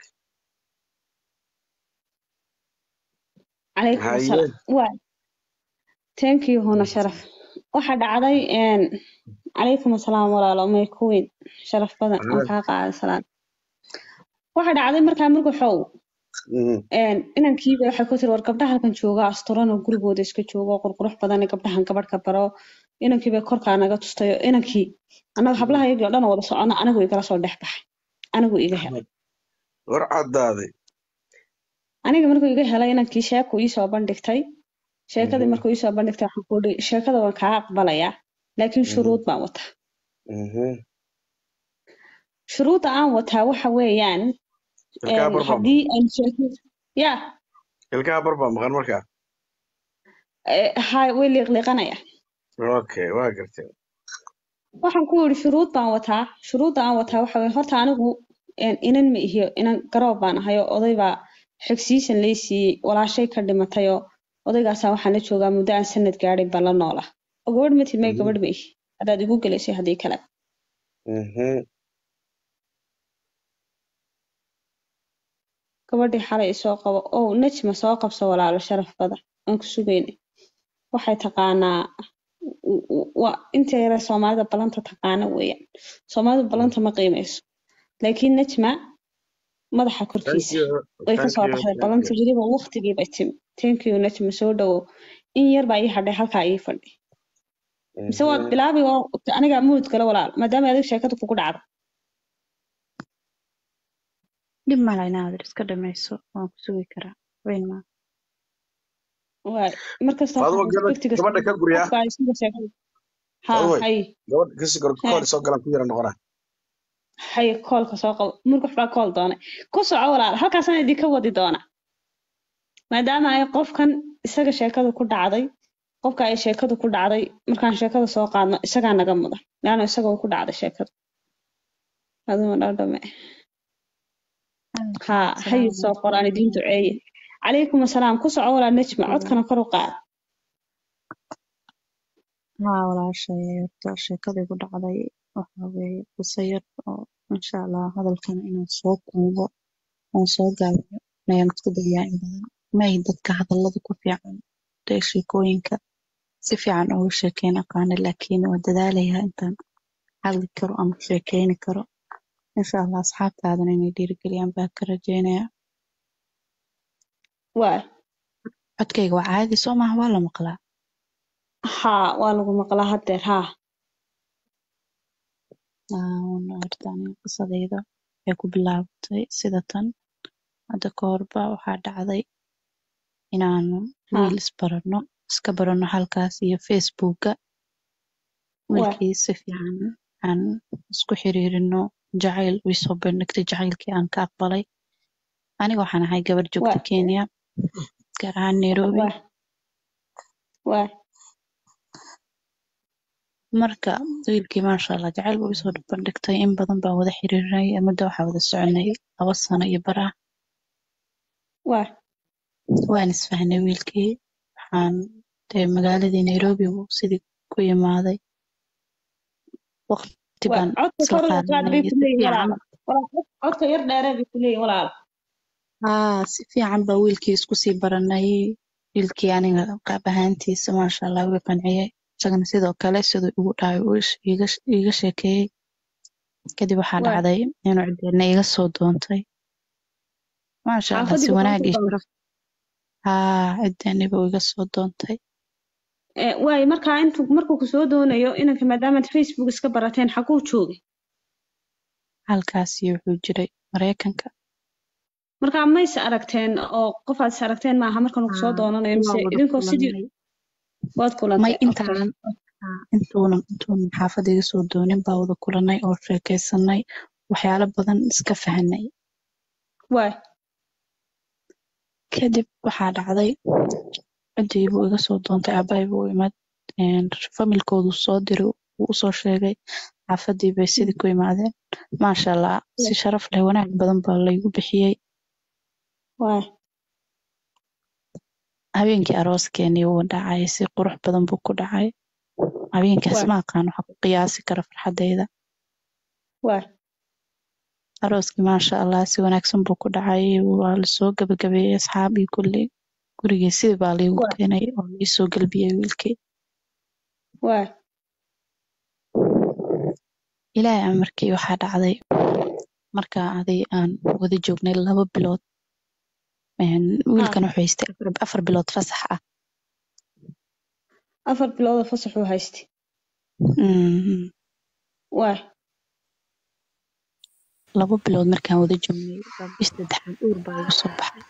calaykum haye asalaam waay thank you huna sharaf waxa dhacday een calaykum asalaam walaalo may ku weyn sharaf badan aan kaa qaaday salaam waxa dhacday markaa murgaxow Mhm. een inankiiba waxay ku tiri war gabdhaha halkan jooga asturan oo gurigooda iska jooga oo qurqurux badan ee gabdhahan gabadh ka baro inankiiba korkaa naga tustayo inankii annaga hablaha iyagii oo dhan oo wada socono anigu igala soo dhex baxay anigu iga helay war caddaaday aniga markuu iga helay inankii sheekuu iisoo bandhigtay sheekadii Mhm. markuu iisoo bandhigtay waxaan ku ihi sheekada waan kaa aqbalayaa laakiin Mhm. shuruud baan wataa Mhm. shuruudda aan wataa waxa weeyaan ilkaha een, bar baa haddii aan sheekada ya maqan ilkaha bar baa maqan markaa eh, hay way liiqliiqanaya okay waa gartay waxaan ku yidhi shuruud baan wataa shuruudda aan wataa waxa weeye horta anigu een, inan ma ihiyo inan garoob baan ahay oo oday baa xigsiisan lay siiyey walaashay ka dhimatay oo odaygaasaa waxaan la joogaa muddo aan sanad gaadhay baan la noolaa oo gabadh ma timay Mhm. gabadh ma ihi haddaad igu gelaysay haddii kale Mhm. gabadhii xalay isoo qabo ow najma soo qabso walaalo sharaf badan aan ku sugayna waxay taqaanaa w- w- waa inta yare soomaalida ballanta taqaana weeyaan soomaalidu ballanta ma qiimeyso laakiin najma madaxa thank korkiisa you way ka thank soo you baxday thank ballanta you weliba waqtigii bay timi thank you najma soo dhawow in yar baa ii hadhay halkaa ii fadhi mise waad Mhm. bilaabi oo aniga muud gala walaal maadaama adiga sheekada kugu dhacdo dhib mala inaadir iska dhamayso waan ku sugi karaa weyn maa waay markasta faaduma waxaan gabadha waqtiga gabadha ka guryaa qofka ay sida sheekada ha faaduma hay gabadha kasi gor he kool soo galan ku yara noqona hay koolka soo qabo murgux baa kool doonay ku soco walaal halkaasaan idinka wadi doona maadaama ay qofkan isaga sheekadu ku dhacday qofka ay sheekadu ku dhacday markaan sheekada soo qaadno isagaa naga mudan laano isaga ku dhacday sheekadu aduma dhadhame ha hay asalaamu soo qor aan idiin duceeye calaykum asalaam ku soco walaal najma codkana kor u qaad haa walaashay horta sheekadii ku dhacday waxa weeye qiso yar oo insha allah hadalkana inaan soo koobo oon soo gaabiyo ayaan isku dayaa in badan may dadka hadallada ku fiican dee sheekooyinka si fiican ugu sheekeyn aqaana laakiin waa dadaalayaa intaan hadli karo ama sheekeyni karo insha allah asxaabtaadana inay dhiirigeliyaan baa ka rajeynaya waay codkayga waa caadi soo maaha waa la maqlaa haa waa lagu maqlaa haddeer haa Aa, horta aniga qisadayda waxay ku bilaabatay sida tan hadda ka horba waxaa dhacday inaan haa wiil isbarano iska barano halkaas iyo facebooka waay wiilkii si fiican aan isku xiriirino jacayl uu isoo bandhigtay jacaylkii aan ka aqbalay aniga waxaan ahay gabar joogta waay kenya gaar ahaan nairobi waay waay marka wiilkii maasha allah jacayl buu isoo bandhigtay in badan baan wada xiriirnay muddo waxaa wada soconay laba sano iyo bar ah waa waan isfahnay wiilkii waxaan dee magaaladii nairobi buu sidii ku imaaday waqti waa baan codka isla kor u qaad qaadanay bay si ku leeyihin fiican walaalo walaal cod- codka yar dheeree bay ku leeyihin walaalo haa si fiican baa wiilkii isku sii baranay wiilkii aniga qaab ahaantiisa maasha allah wuu qanciyey isagana sidoo kale siduu igu dhahay uu ish- iiga iiga sheekeeyey kadib waxaa waa dhacday inuu cideedna iga soo doontay maasha allah xaafadii si buu kaa wanaag soo iyo doonay sharaf haa cideedna buu iga soo doontay Eh, waayo markaa intuu markuu ku soo doonayo inanka maadaamaad facebook iska barateen xaguu joogay halkaasi wuxuu jiray mareykanka markaa ma is aragteen oo qofaad is aragteen maaha markan uu kusoo haa doonanayo waa mise wada idinkoo sidii kulanay waad may kulantay okay intaan haa, intuunan intuunan xaafadda iga soo doonin baa wada kulanay oo sheekeysanay waxyaalo badan iska fahanay waay kadib waxaa dhacday cidii buu iga soo doontay aabbahay buu imad familkoodu soo diray wuu usoo sheegay xaafadii bay sidii ku imaadeen maasha allah si sharaf leh wanaag badan baa laygu bixiyey waay habeenkii arooskeenii wuu dhacay si qurux badan buu ku dhacay habeenkaas waay ma aqaan waxa ku qiyaasi kara farxadeyda waay arooskii maasha allah si wanaagsan buu ku dhacay waa lasoo gabagabeeyey asxaab iyo kulli gurigii sidii baa laygu waay keenay oo laisoo galbiyey wiilkii waay ilaahay amarkii waxaa dhacday marka aday aan wada joognay laba bilood een, haa wiilkan wuxuu haystay afar afar bilood fasax ah afar biloodoo fasaxuu haystay Mm, waay laba bilood markaan wada joognay baa bish saddexaad uur baa igu soo baxay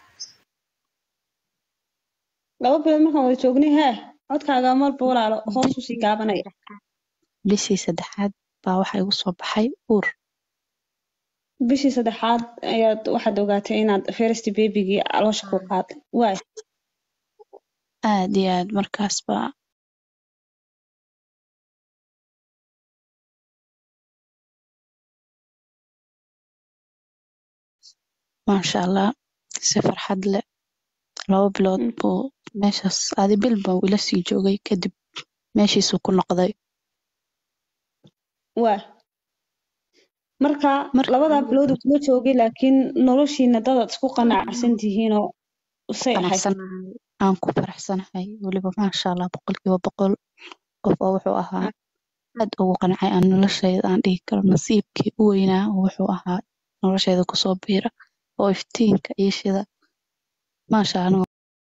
laba bilood markaan wada joognay hee codkaaga marba walaalo hoos bishii usii gaabanaya saddexaad bishii saddexaad baa waxaa igu soo baxay uur bishii saddexaad ayaad waxaad ogaatay inaad first babygii caloosha ku qaaday waay aad iyo aad markaas baa maasha allah si farxad leh laba bilood Mm, buu meeshaas adi bil buu ila sii joogay kadib meeshiisuu ku noqday waay marka marka labadaa anigu bilood uu kula joogay laakiin noloshiina dadaad isku qanacsan tihiinoo say ahayd faraxsanahay aan ku faraxsanahay weliba maasha allah boqolkiiba boqol qof oo wuxuu ahaa aad ugu qancay aan noloshayda aan dhihi karo nasiibkii u weynaa oo wuxuu ahaa noloshayda kusoo biira oo iftiinka iyo shida maasha anigu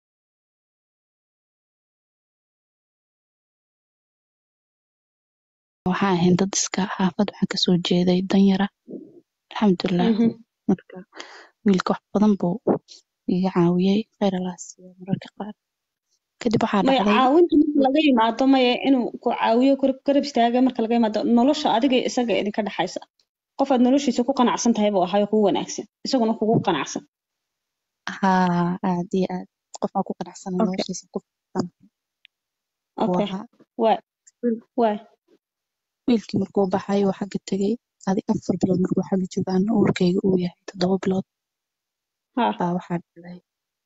waxaan ahayn dad iska xaafad waxaan kasoo jeeday danyara alxamdulilah Mhm. marka wiilka wax badan buu iga caawiyey khayr allah siiyo mararka qaar kadib waxaa maya dhacday caawinta marka laga yimaado maya inuu ku caawiyo garab garab istaaga marka laga yimaado nolosha adiga iyo isaga idinka dhexaysa qofaad noloshiisa ku qanacsan tahay buu ahayo kugu wanaagsan isaguna kugu qanacsan haa aad iyo aad qof aan ku qanacsana okay noloshiisa ku faraxsan buu okay ahaa waay Wiil- waay wiilkii markuu baxay oo xagga tegey adi afar bilood markuu xagga joogaan uurkayga uu yahay toddoba bilood haa baa waxaa dhacday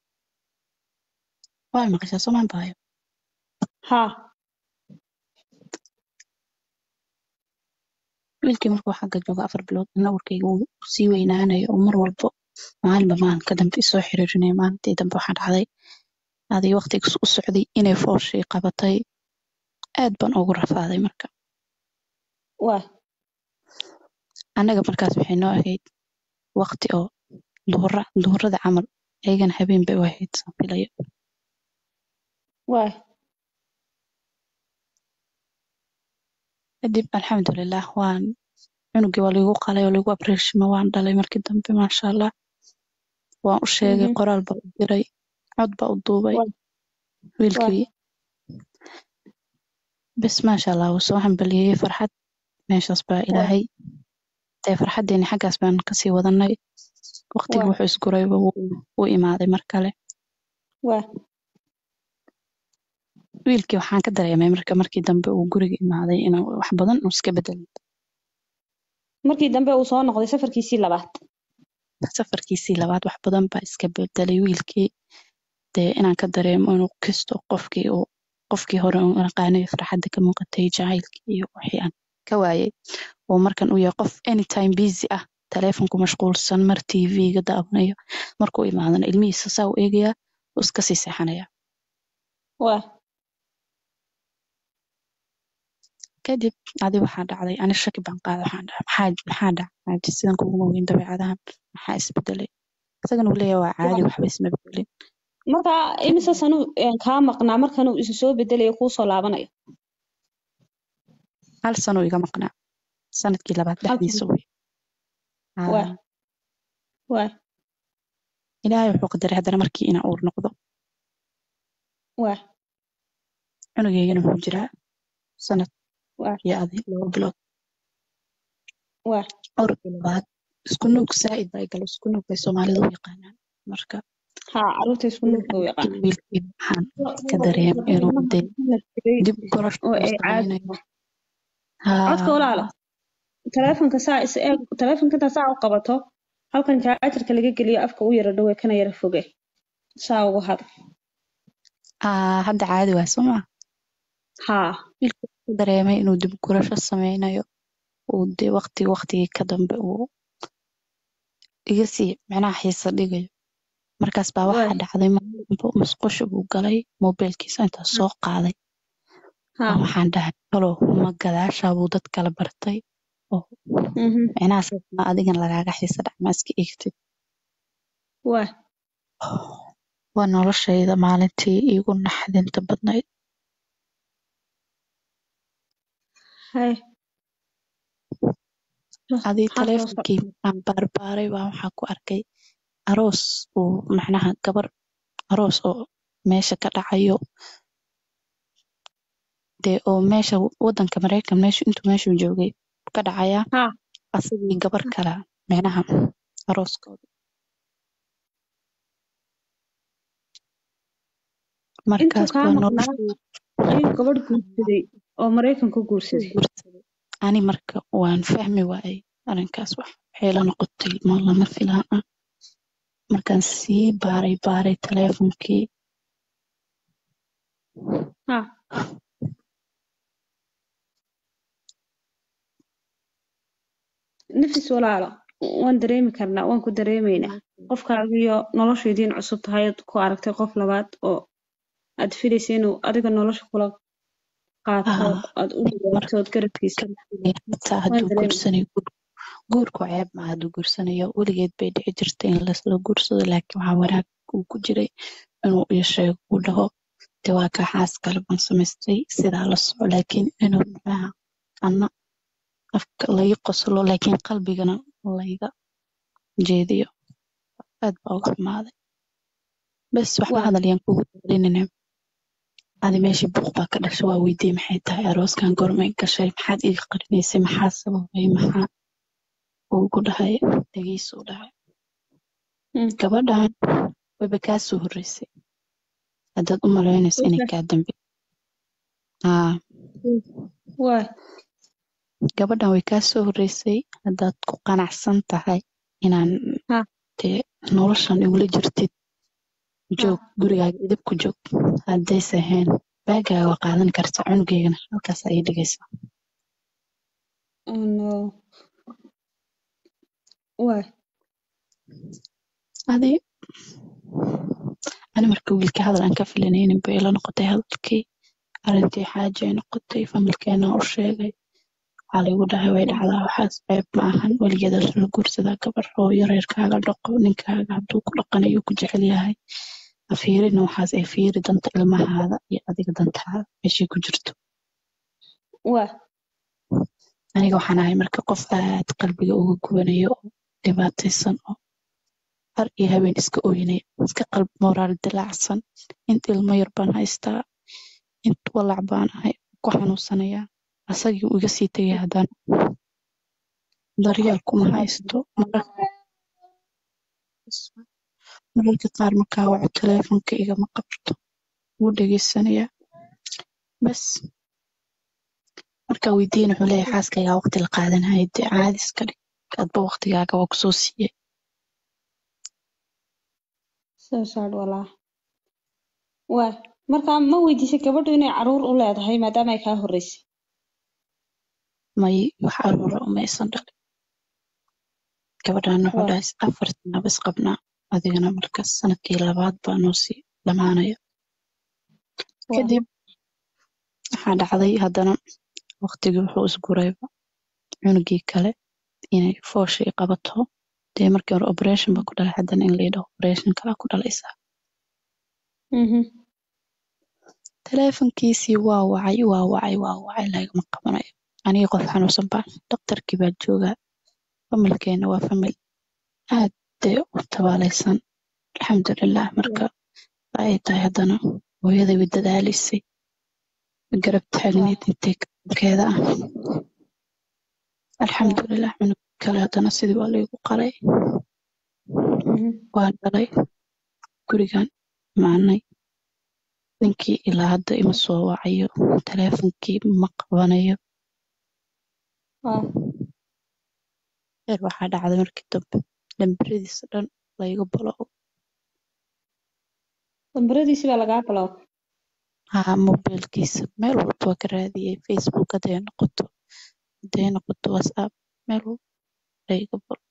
waa maqashaa soomaan bahayo haa wiilkii markuu xagga jooga afar bilood ina uurkayga uu sii weynaanayo oo mar walbo maalinba maalin ka dambe isoo xiriirinaya maalintii dambe waxaa dhacday aday waqtigiis u socday inay fooshii qabatay aad baan ugu rafaaday marka waay annaga markaas waxay noo ahayd waqti oo duhura duhurada camal ayagana habeen bay u ahayd saan filayo waay kadib alxamdulilah waan cunugii waa liigu qalay oo liigu abreeshimo waan dhalay markii dambe maasha allah waan u sheegay Mhm. qoraal baa u diray cod baa u duubay waay waay wiilkii bes maasha allah wuu soo hambalyeeyey farxad meeshaas baa waay ilaahay dee farxaddeeni xaggaas baan kasii wadanay waqtigii waay wuxuu isgurayba wuu wuu imaaday mar kale waay wiilkii waxaan ka dareemay marka markii dambe uu guriga imaaday inuu wax badan uu iska bedelay markii dambe uu soo noqday safarkiisii labaad safarkiisii labaad wax badan baa iska bedelay wiilkii dee inaan ka dareemo inuu kisto qofkii uu qofkii hore uu aqaanay farxadda ka muuqatay jacaylkii iyo wixii aan ka waayay oo markan uu yahay qof anytime busy ah taleefonku mashquulsan mar tv-ga daawanayo markuu imaadana ilmihiisa saa u eegayaa uu iska sii seexanaya waa kadib adi waxaa dhacday ani shaki baan qaaday waxaan dhahay maxaa maxaa dhacay sidan kuguma weyn dabeecadahan maxaa isbedelay isagana uu leeyahay waa caadi waxba isma bedelin marka imise sanu kaa maqnaa markan uu isu soo bedelayo kuu soo laabanayo hal sano iga maqnaa sanadkii labaad Hal dhexdiisa wey waa waa ilaahay wuxuu qadaray haddana markii inaan uur noqdo waa cunugeygana wuxuu jiraa sanad waa iyo adi laba bilood waa urkii labaad isku nuug saa'id baa igalo isku nuug bay soomaalida u yaqaanaan marka haa caruurta isku nuugka u yaqaan wiilkii waxaan ka dareemay inuu dee dib gorosh oo uu ay caadi samaynayo haa codka walaalo taleefonka saa is eeg taleefonka intaa saa u qabato halkan jaajarka laga geliyo afka u yara dhowe kana yara foge saa ugu had aa hadda caadi waa soo maa haa wiilkii wuxuu ka dareemay inuu dib gurasho sameynayo uu dee waqti waqtigii ka dambe uu iga sii macnaha xiisa dhigayo markaas baa waxaa Waay. dhacday maalinba musqusha buu galay mobilkiisa intaa soo qaaday haa baa waxaan dhahay halow ma gadaashaa buu dad kala bartay oo mhm macnaha saas ma adigan lagaaga xiisa dhac ma iska eegtid waa waa noloshayda maalintii iigu naxdinta badnayd hay adii maxaa soo socda taleefonkii markaan baarbaaray baa waxaa ku arkay aroos uu macnaha gabar aroos oo meesha ka dhacayo dee oo meesha wadanka mareykan meeshu intuu meeshuu joogay ka dhacayaa haa asagii gabar kala macnaha arooskooda intuu markaas kaa baa maqnaa noloshii ayuu gabadh guursaday oo maraykan ku ku guursaday guursaday ani marka waan fahmi waayay arrinkaas wax waxay la noqotay ma lama filaan ah markaan sii baaray baaray taleefonkii haa nafis walaalo waan dareemi karnaa waan ku dareemaynaa qofkaagiyo noloshaydin cusub tahay aad ku aragtay qof labaad oo aad filaysa inuu adiga nolosha kula qaato Ah, aad u dhawaato ood garabkiisa xitaa waan hadduu dareemi guursanayo guur- guurku ceeb ma hadduu guursanayo weligeed bay dhici jirtay in laisla guursado laakiin waxaa wanaag uu ku jiray inuu ii sheego uu dhaho dee waa kaa xaas kale baan samaystay sidaa la soco laakiin inuu macnaha anna afka lai qoslo laakiin qalbigana layga jeediyo aad baa uga xumaaday bes waxba waa hadal yaan kugu daalinina adi meeshii buuq baa ka dhashay waa weydiiyey maxay tahay arooskan gormay gashay maxaad iga qarinaysay maxaa sababay maxaa uu ku dhahay dhageysuu dhahay mm, gabadhan wayba kaa soo horreysay haddaad u malaynayso inay wayse- kaa dambe haa waa gabadhan way kaa soo horreysay haddaad ku qanacsan tahay inaan haa dee noloshan igula jirtid haa joog gurigaaga idib ku joog haddayse ahayn baagaaga waa qaadan kartaa cunugeygana halkaas ayay dhigaysaa oh no waa adi ani marka wiilka hadal aan ka filanaynin bay ila noqotay hadalkii arrintii xaaja ay noqotay familkeena u sheegay waxaa laygu dhahay way dhacdaa waxaas ceeb ma ahan weligeeda la guursadaa gabar hooyo reerkaaga dhaqo ninkaaga hadduu ku dhaqanayo ku jecel yahay ha fiirina waxaas ay fiiri danta ilmahaada iyo adiga dantaada meeshay ku jirto waa aniga waxaan ahay marka qof aad qalbiga uga gubanayo oo dhibaataysan oo har iyo habeen iska ooynaya iska qalbi moraal dilaacsan int ilmo yar baan haystaa int walac baan ahay ku xanuunsanayaa asagii uu iga sii tegay haddana daryeel kuma haysto mararka mararka qaar markaa waco taleefonka igama qabto wuu dhegeysanayaa bas markaa weydiin wuxuu leeyahay xaaskaygaa waqti la qaadanayay dee caadis ka dhig adba waqtigaaga waa kusoo siiyey soo saar walaa waay marka ma weydiisay gabadhu inay caruur u leedahay maadaama ay kaa horreysay may wax aruura umaysan dhalin gabadhan wuxuu Waa. dhahay afar sana bas qabnaa adigana markaas sanadkii labaad baa noo sii dhamaanaya Waa. kadib waxaa dhacday haddana waqtigii wuxuu isgurayba cunugii kale inay fooshii qabato dee markii hore operation ba ku dhalay haddana in layidhaho operation kalaa ku dhalaysaa Mhm. taleefankiisii waa wacay waa wacay waa wacay lagama qabanayo aniga qof xanuunsan baan dhakhtarkii baa joogaa familkeena waa famil aad dee u tabaalaysan alxamdulilah marka ay tahay haddana hooyaday way dadaalisay garab taagneyd intay keeda ah alxamdulilah cunug kale haddana sidii waa laygu qalay Mhm. waan dhalay gurigan imaanay ninkii ilaa hadda ima soo wacayo taleefonkii ma qabanayo Waa. heer waxaa dhacday markii dambe lambaradiisa dhan layga balo lambaradiisi baa lagaa bilow haa mobilkiisa meel walba waa ka raadiyey facebook hadday noqoto hadday noqoto whatsapp meel walba layga balo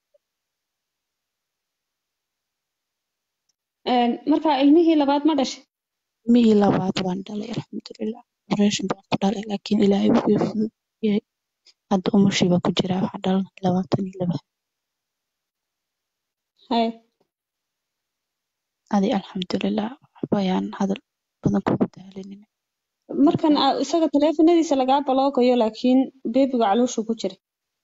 Een, marka ilmihii labaad ma dhashay mihii labaad waan dhalay alxamdulilah operation baan ku dhalay laakiin ilaahay wuu ii fududeeyey hadda umushii baa ku jiraa waxaa dhalanay labaatan iyo laba haye adi alxamdulilah waxba ayaan hadal badan kugu daalinin markan aa isaga taleefanadiisa lagaa baloogayo laakiin beebiga calooshu ku jira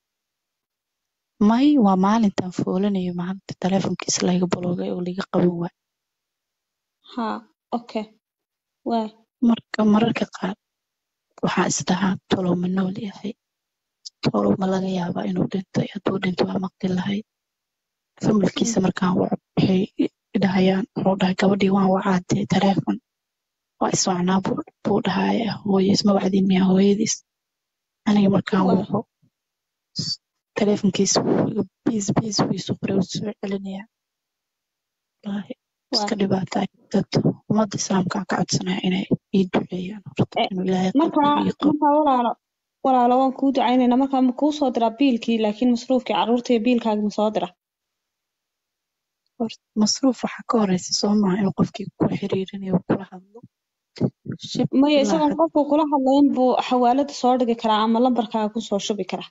may waa maalintan foolanayo maalinta taleefonkiisa layga baloogay oo liga qaban waay ha okay waay marka mararka qaar waxaa isdhahaa tolow ma nool yahay tolow ma laga yaabaa inuu dhintay hadduu dhinto waa maqli lahayd familkiisa markaan waco waxay dhahayaan wuxuu dhahay gabadhii waan wacaatee taleefon waa iswacnaa buu buu dhahaya hooyo isma wacdin miya hooyadiis aniga markaan Waa. waco taleefonkiisa wuu iga biis biis wuu isoo qoray wuu soo celinayaa wallaahi iska Waa. dhibaata dad ummadda islaamka ka codsanaya inay ii duceeyaan horta Eh, inuu ilaahay marka qabriga ii qabo marka walaalo walaalo waan kuu ducaynaynaa marka ma kuu soo diraa biilkii laakiin masruufkii carruurta iyo biilkaaga ma soo dira horta masruuf waxaa ka horeysa soo maaha inuu qofkii ku xiriirinayo uu kula hadlo shib maya ilaa isagoon had qofku kula hadlayn buu xawaalada soo dhigi karaa ama lambarkaaga kusoo shubi karaa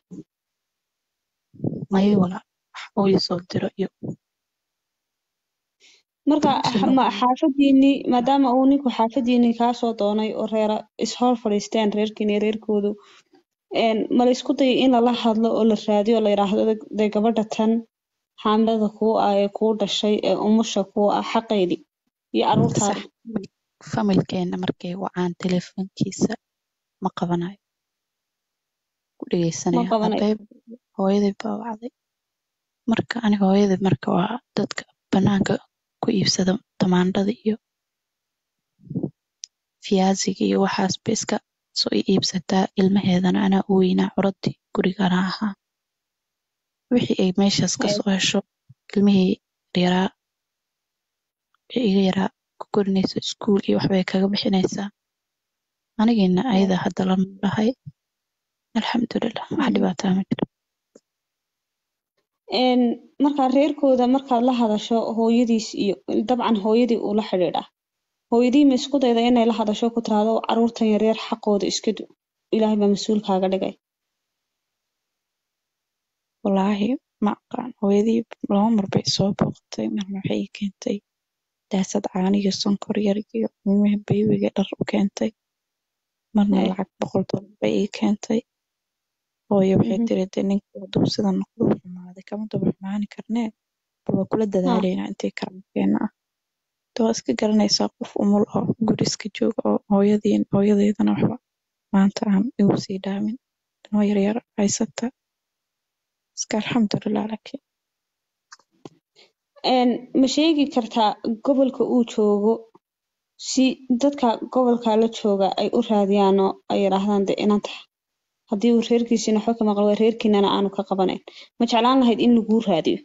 mayo walaa wax uu ii soo diro iyo marka sida ma xaafadiinii maadaama uu ninku xaafadiinii kaasoo doonay oo reera ishor fadhiisteen reerkiina iyo reerkoodu een, ma la isku dayay in lala hadlo oo la raadiyo oo la yidhaahdo dee gabadha tan xaamilada kuu ah ee kuu dhashay ee umusha kuu ah xaqeydii iyo sax carruurtaada familkeena markay wacaan teleefonkiisa ma qabanayo ku ma dhegeysanaya qabanayo hadday hooyaday baa wacday marka aniga hooyaday marka waa dadka banaanka ku iibsada tamaandhada iyo fiyaasiga iyo waxaas bay iska soo i iibsataa ilmaheedana anaa u weynaa curadii gurigana ahaa wixii ay meeshaas ka soo hesho ilmihii yaraa ee iga yaraa ku korinaysa iskuul iyo waxbay kaga bixinaysaa anigiina ayada hadda la noolahay alxamdulilah wax dhibaataa ma jiro een, markaa reerkooda markaad la hadasho hooyadiis iyo dabcan hooyadii uu la xidhiidhaa hooyadii ma isku dayda inay la hadasho ku tiraahdo carruurtan yaryar xaqooda iska du ilaahay baa mas-uul kaaga dhigay wallaahi ma aqaan hooyadii laba mar bay soo booqatay marna waxay ii keentay daasad caano iyo sonkor yar iyo ilmihii baybiga dhar u keentay marna Hee. lacag boqol dollar bay ii keentay hooyo waxay Mhm. tiri dee ninkii hadduu sida noqdo u xumaaday kama daba xumaani karnee bal waa kula Ha, dadaalaynaa intii karankeena ah de waa iska garanaysaa qof umul oo guri iska jooga oo hooyadii hooyadeydana waxba maanta aan igu sii dhaamin ilmo yaryar haysata iska alxamdulilah laakiin een, ma sheegi kartaa gobolka uu joogo si dadka gobolka la jooga ay u raadiyaan oo ay yidhaahdaan de inanta haddii uu reerkiisiina waxba ka maqan waa reerkiinana aanu ka qabanayn ma jeclaan lahayd in laguu raadiyo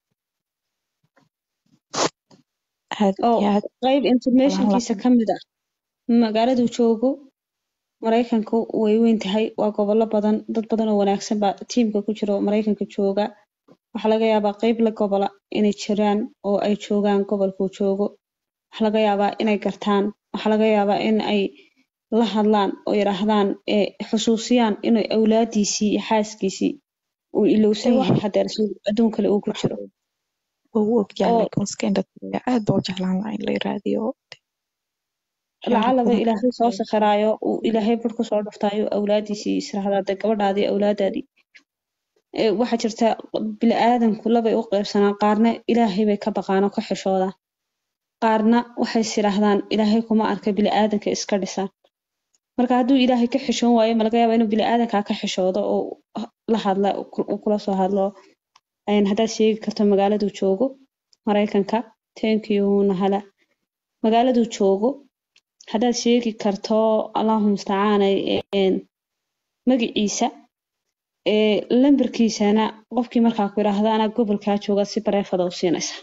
aad oo iyo aad qayb informationkiisa lahayd ka mid ah magaaladuu joogo maraykanku way weyn tahay waa gobollo badan dad badan oo wanaagsan baa tiimka ku jira oo maraykanka jooga waxaa laga yaabaa qayb la gobola inay jiraan oo ay joogaan gobolkuu joogo waxaa laga yaabaa inay gartaan waxaa laga yaabaa in ay la hadlaan oo yidhaahdaan ee xusuusiyaan inay awlaadiisii iyo xaaskiisii uu ilowsan yahay hadeer si adduun kale uu ku jiro waa u ogyahay oo laakiin iska indhatiraya aad baa u jeclaan lahaa in la raadiyo waxyaalo lacalaba badan ilaahay soo sakhiraayo uu ilaahay bar kusoo dhuftaayo awlaadiisii israhdaa de gabadhaadii awlaadaadii Ee, waxaa jirta bili-aadanku labay u qaybsanaan qaarna ilaahay bay ka baqaan oo ka xishoodaan qaarna waxay sidhaahdaan ilaahay kuma arka bili-aadanka iska dhisaan marka hadduu ilaahay ka xishoon waayo ma laga yaaba inuu bili-aadankaa ka xishoodo oo la hadla uu kula soo hadlo Een, haddaad sheegi karto magaaladuu joogo maraykanka thank you nahala magaaladuu joogo haddaad sheegi karto allahu mustacaanay een, magaciisa ee lambarkiisana qofkii markaa ku yidhaahdo anaa gobolkaa jooga si bareefada u siinaysa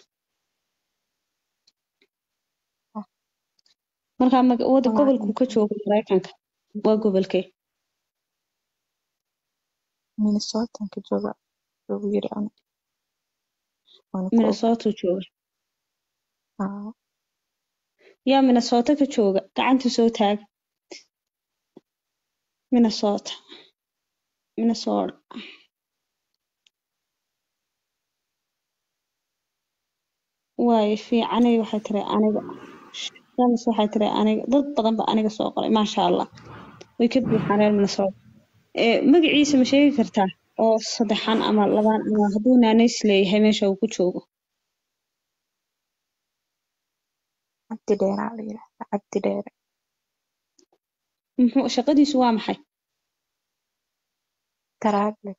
marka mag- wada wallaahi gobolkuu ka joogo maraykanka waa gobolkee minnesota ka jooga ugu yiri ana waana ku og minnesota jooga Aa, yaa minnesota ka jooga gacanta soo taag minnesota minnesota waayo fiicanay waxay tiri aniga shams waxay tiri aniga dad badan ba aniga soo qoray maasha allah way ka buuxaan reer minnesota ee magaciisa ma sheegi kartaa oo saddexan ama labaan ama hadduu naanays leeyahay meesha uu ku joogo cabdi dheeraa la yidhaahdaa cabdi dheere muxuu shaqadiisu waa maxay taraagle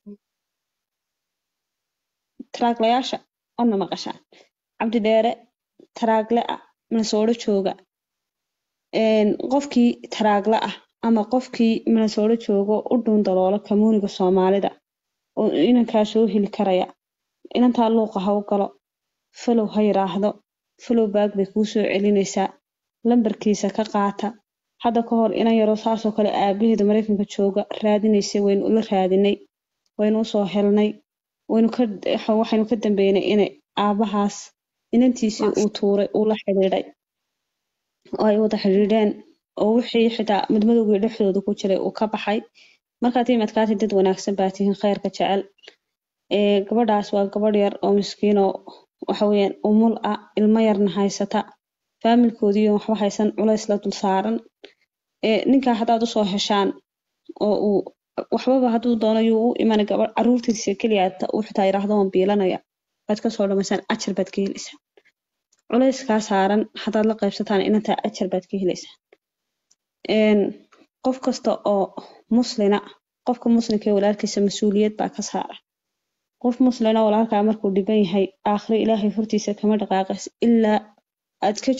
taraaglayaasha odna maqashaan cabdi dheere taraagle ah minnesota jooga een, qofkii taraagle ah ama qofkii minnesota joogo u dhuun daloola kamuuniga soomaalida oo inankaa soo heli karaya inantaa luuqa ha u galo falow ha yiraahdo falow baag bay kuu soo celinaysaa lambarkiisa ka qaata hadda ka hor inan yaroo saasoo kale aabaheeda maraykanka jooga raadinaysay waynu ula raadinay waynu usoo helnay waynu ka waxaynu ka dambeynay inay aabahaas inantiisii uu tuuray uu la xidhiidhay oo ay wada xidhiidheen oo wixii xitaa madmadowgii dhexdooda ku jiray uu ka baxay markaad timadkaati dad wanaagsan baa tihiin khayrka jecel ee gabadhaas waa gabadh yar oo miskiin oo waxa weeyaan umul ah ilmo yarna haysata faamilkoodiiyo waxba haysan culays la dul saaran ee ninkaa haddaad usoo heshaan oo uu waxbaba hadduu doono yuu u imanay gabadh caruurtiisa keliya uu xitaa yidhaahdo waan biilanaya waad kasoo dhamaysaan ajar baad ka helaysaan culayskaa saaran haddaad la qaybsataan inantaa ajar baad ka helaysaan een, qof kasta oo muslina qofka muslimka ee walaalkiisa mas-uuliyad baa ka saara qof muslina walaalkaa markuu dhiban yahay aakhiro ilaahay hortiisa kama dhaqaaqays ilaa aad ka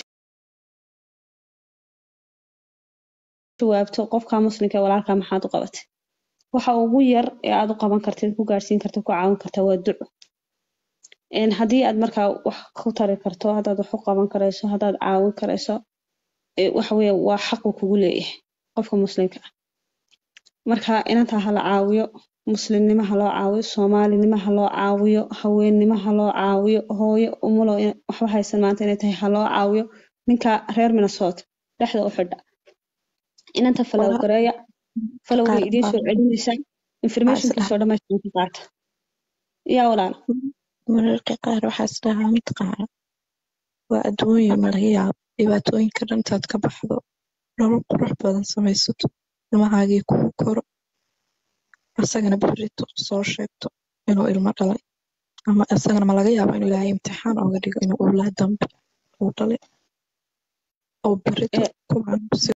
jawaabto qofka muslimka ee walaalkaa maxaad u qabatay waxa ugu yar ee aad u qaban kartid ku gaarsiin karta ku caawin karta waa duco een, haddii aad markaa wax ku tari karto haddaad wax u qaban karayso haddaad caawin karayso ee, waxa weeye waa xaqu kugu leeyahay qofka muslimka ah marka inantaa ha la caawiyo muslimnimo ha loo caawiyo soomaalinimo ha loo caawiyo haweennimo ha loo caawiyo hooyo umulo in- waxba haysan maanta inay tahay ha loo caawiyo ninka reer minnesota dhexda u xidha inanta falow Walaal- gareeya falow way qaar idiin soo baa- celinaysaa informationkiisoo dhammaystiran ka qaata yaa walaal mararka qaar waxaa is dhahaa mataqaana waa adduunyo ma laga yaabo dhibaatooyinka dhan intaad ka baxdo nolol qurux badan samaysato ilmahaagii kugu koro asagana berrito soo sheegto inuu ilmo dhalay ama isagana ma laga yaabo inuu ilaahay imtixaan ooga dhigo inuu owlaad dambe uu dhalay oo berrito Eh, kuwaan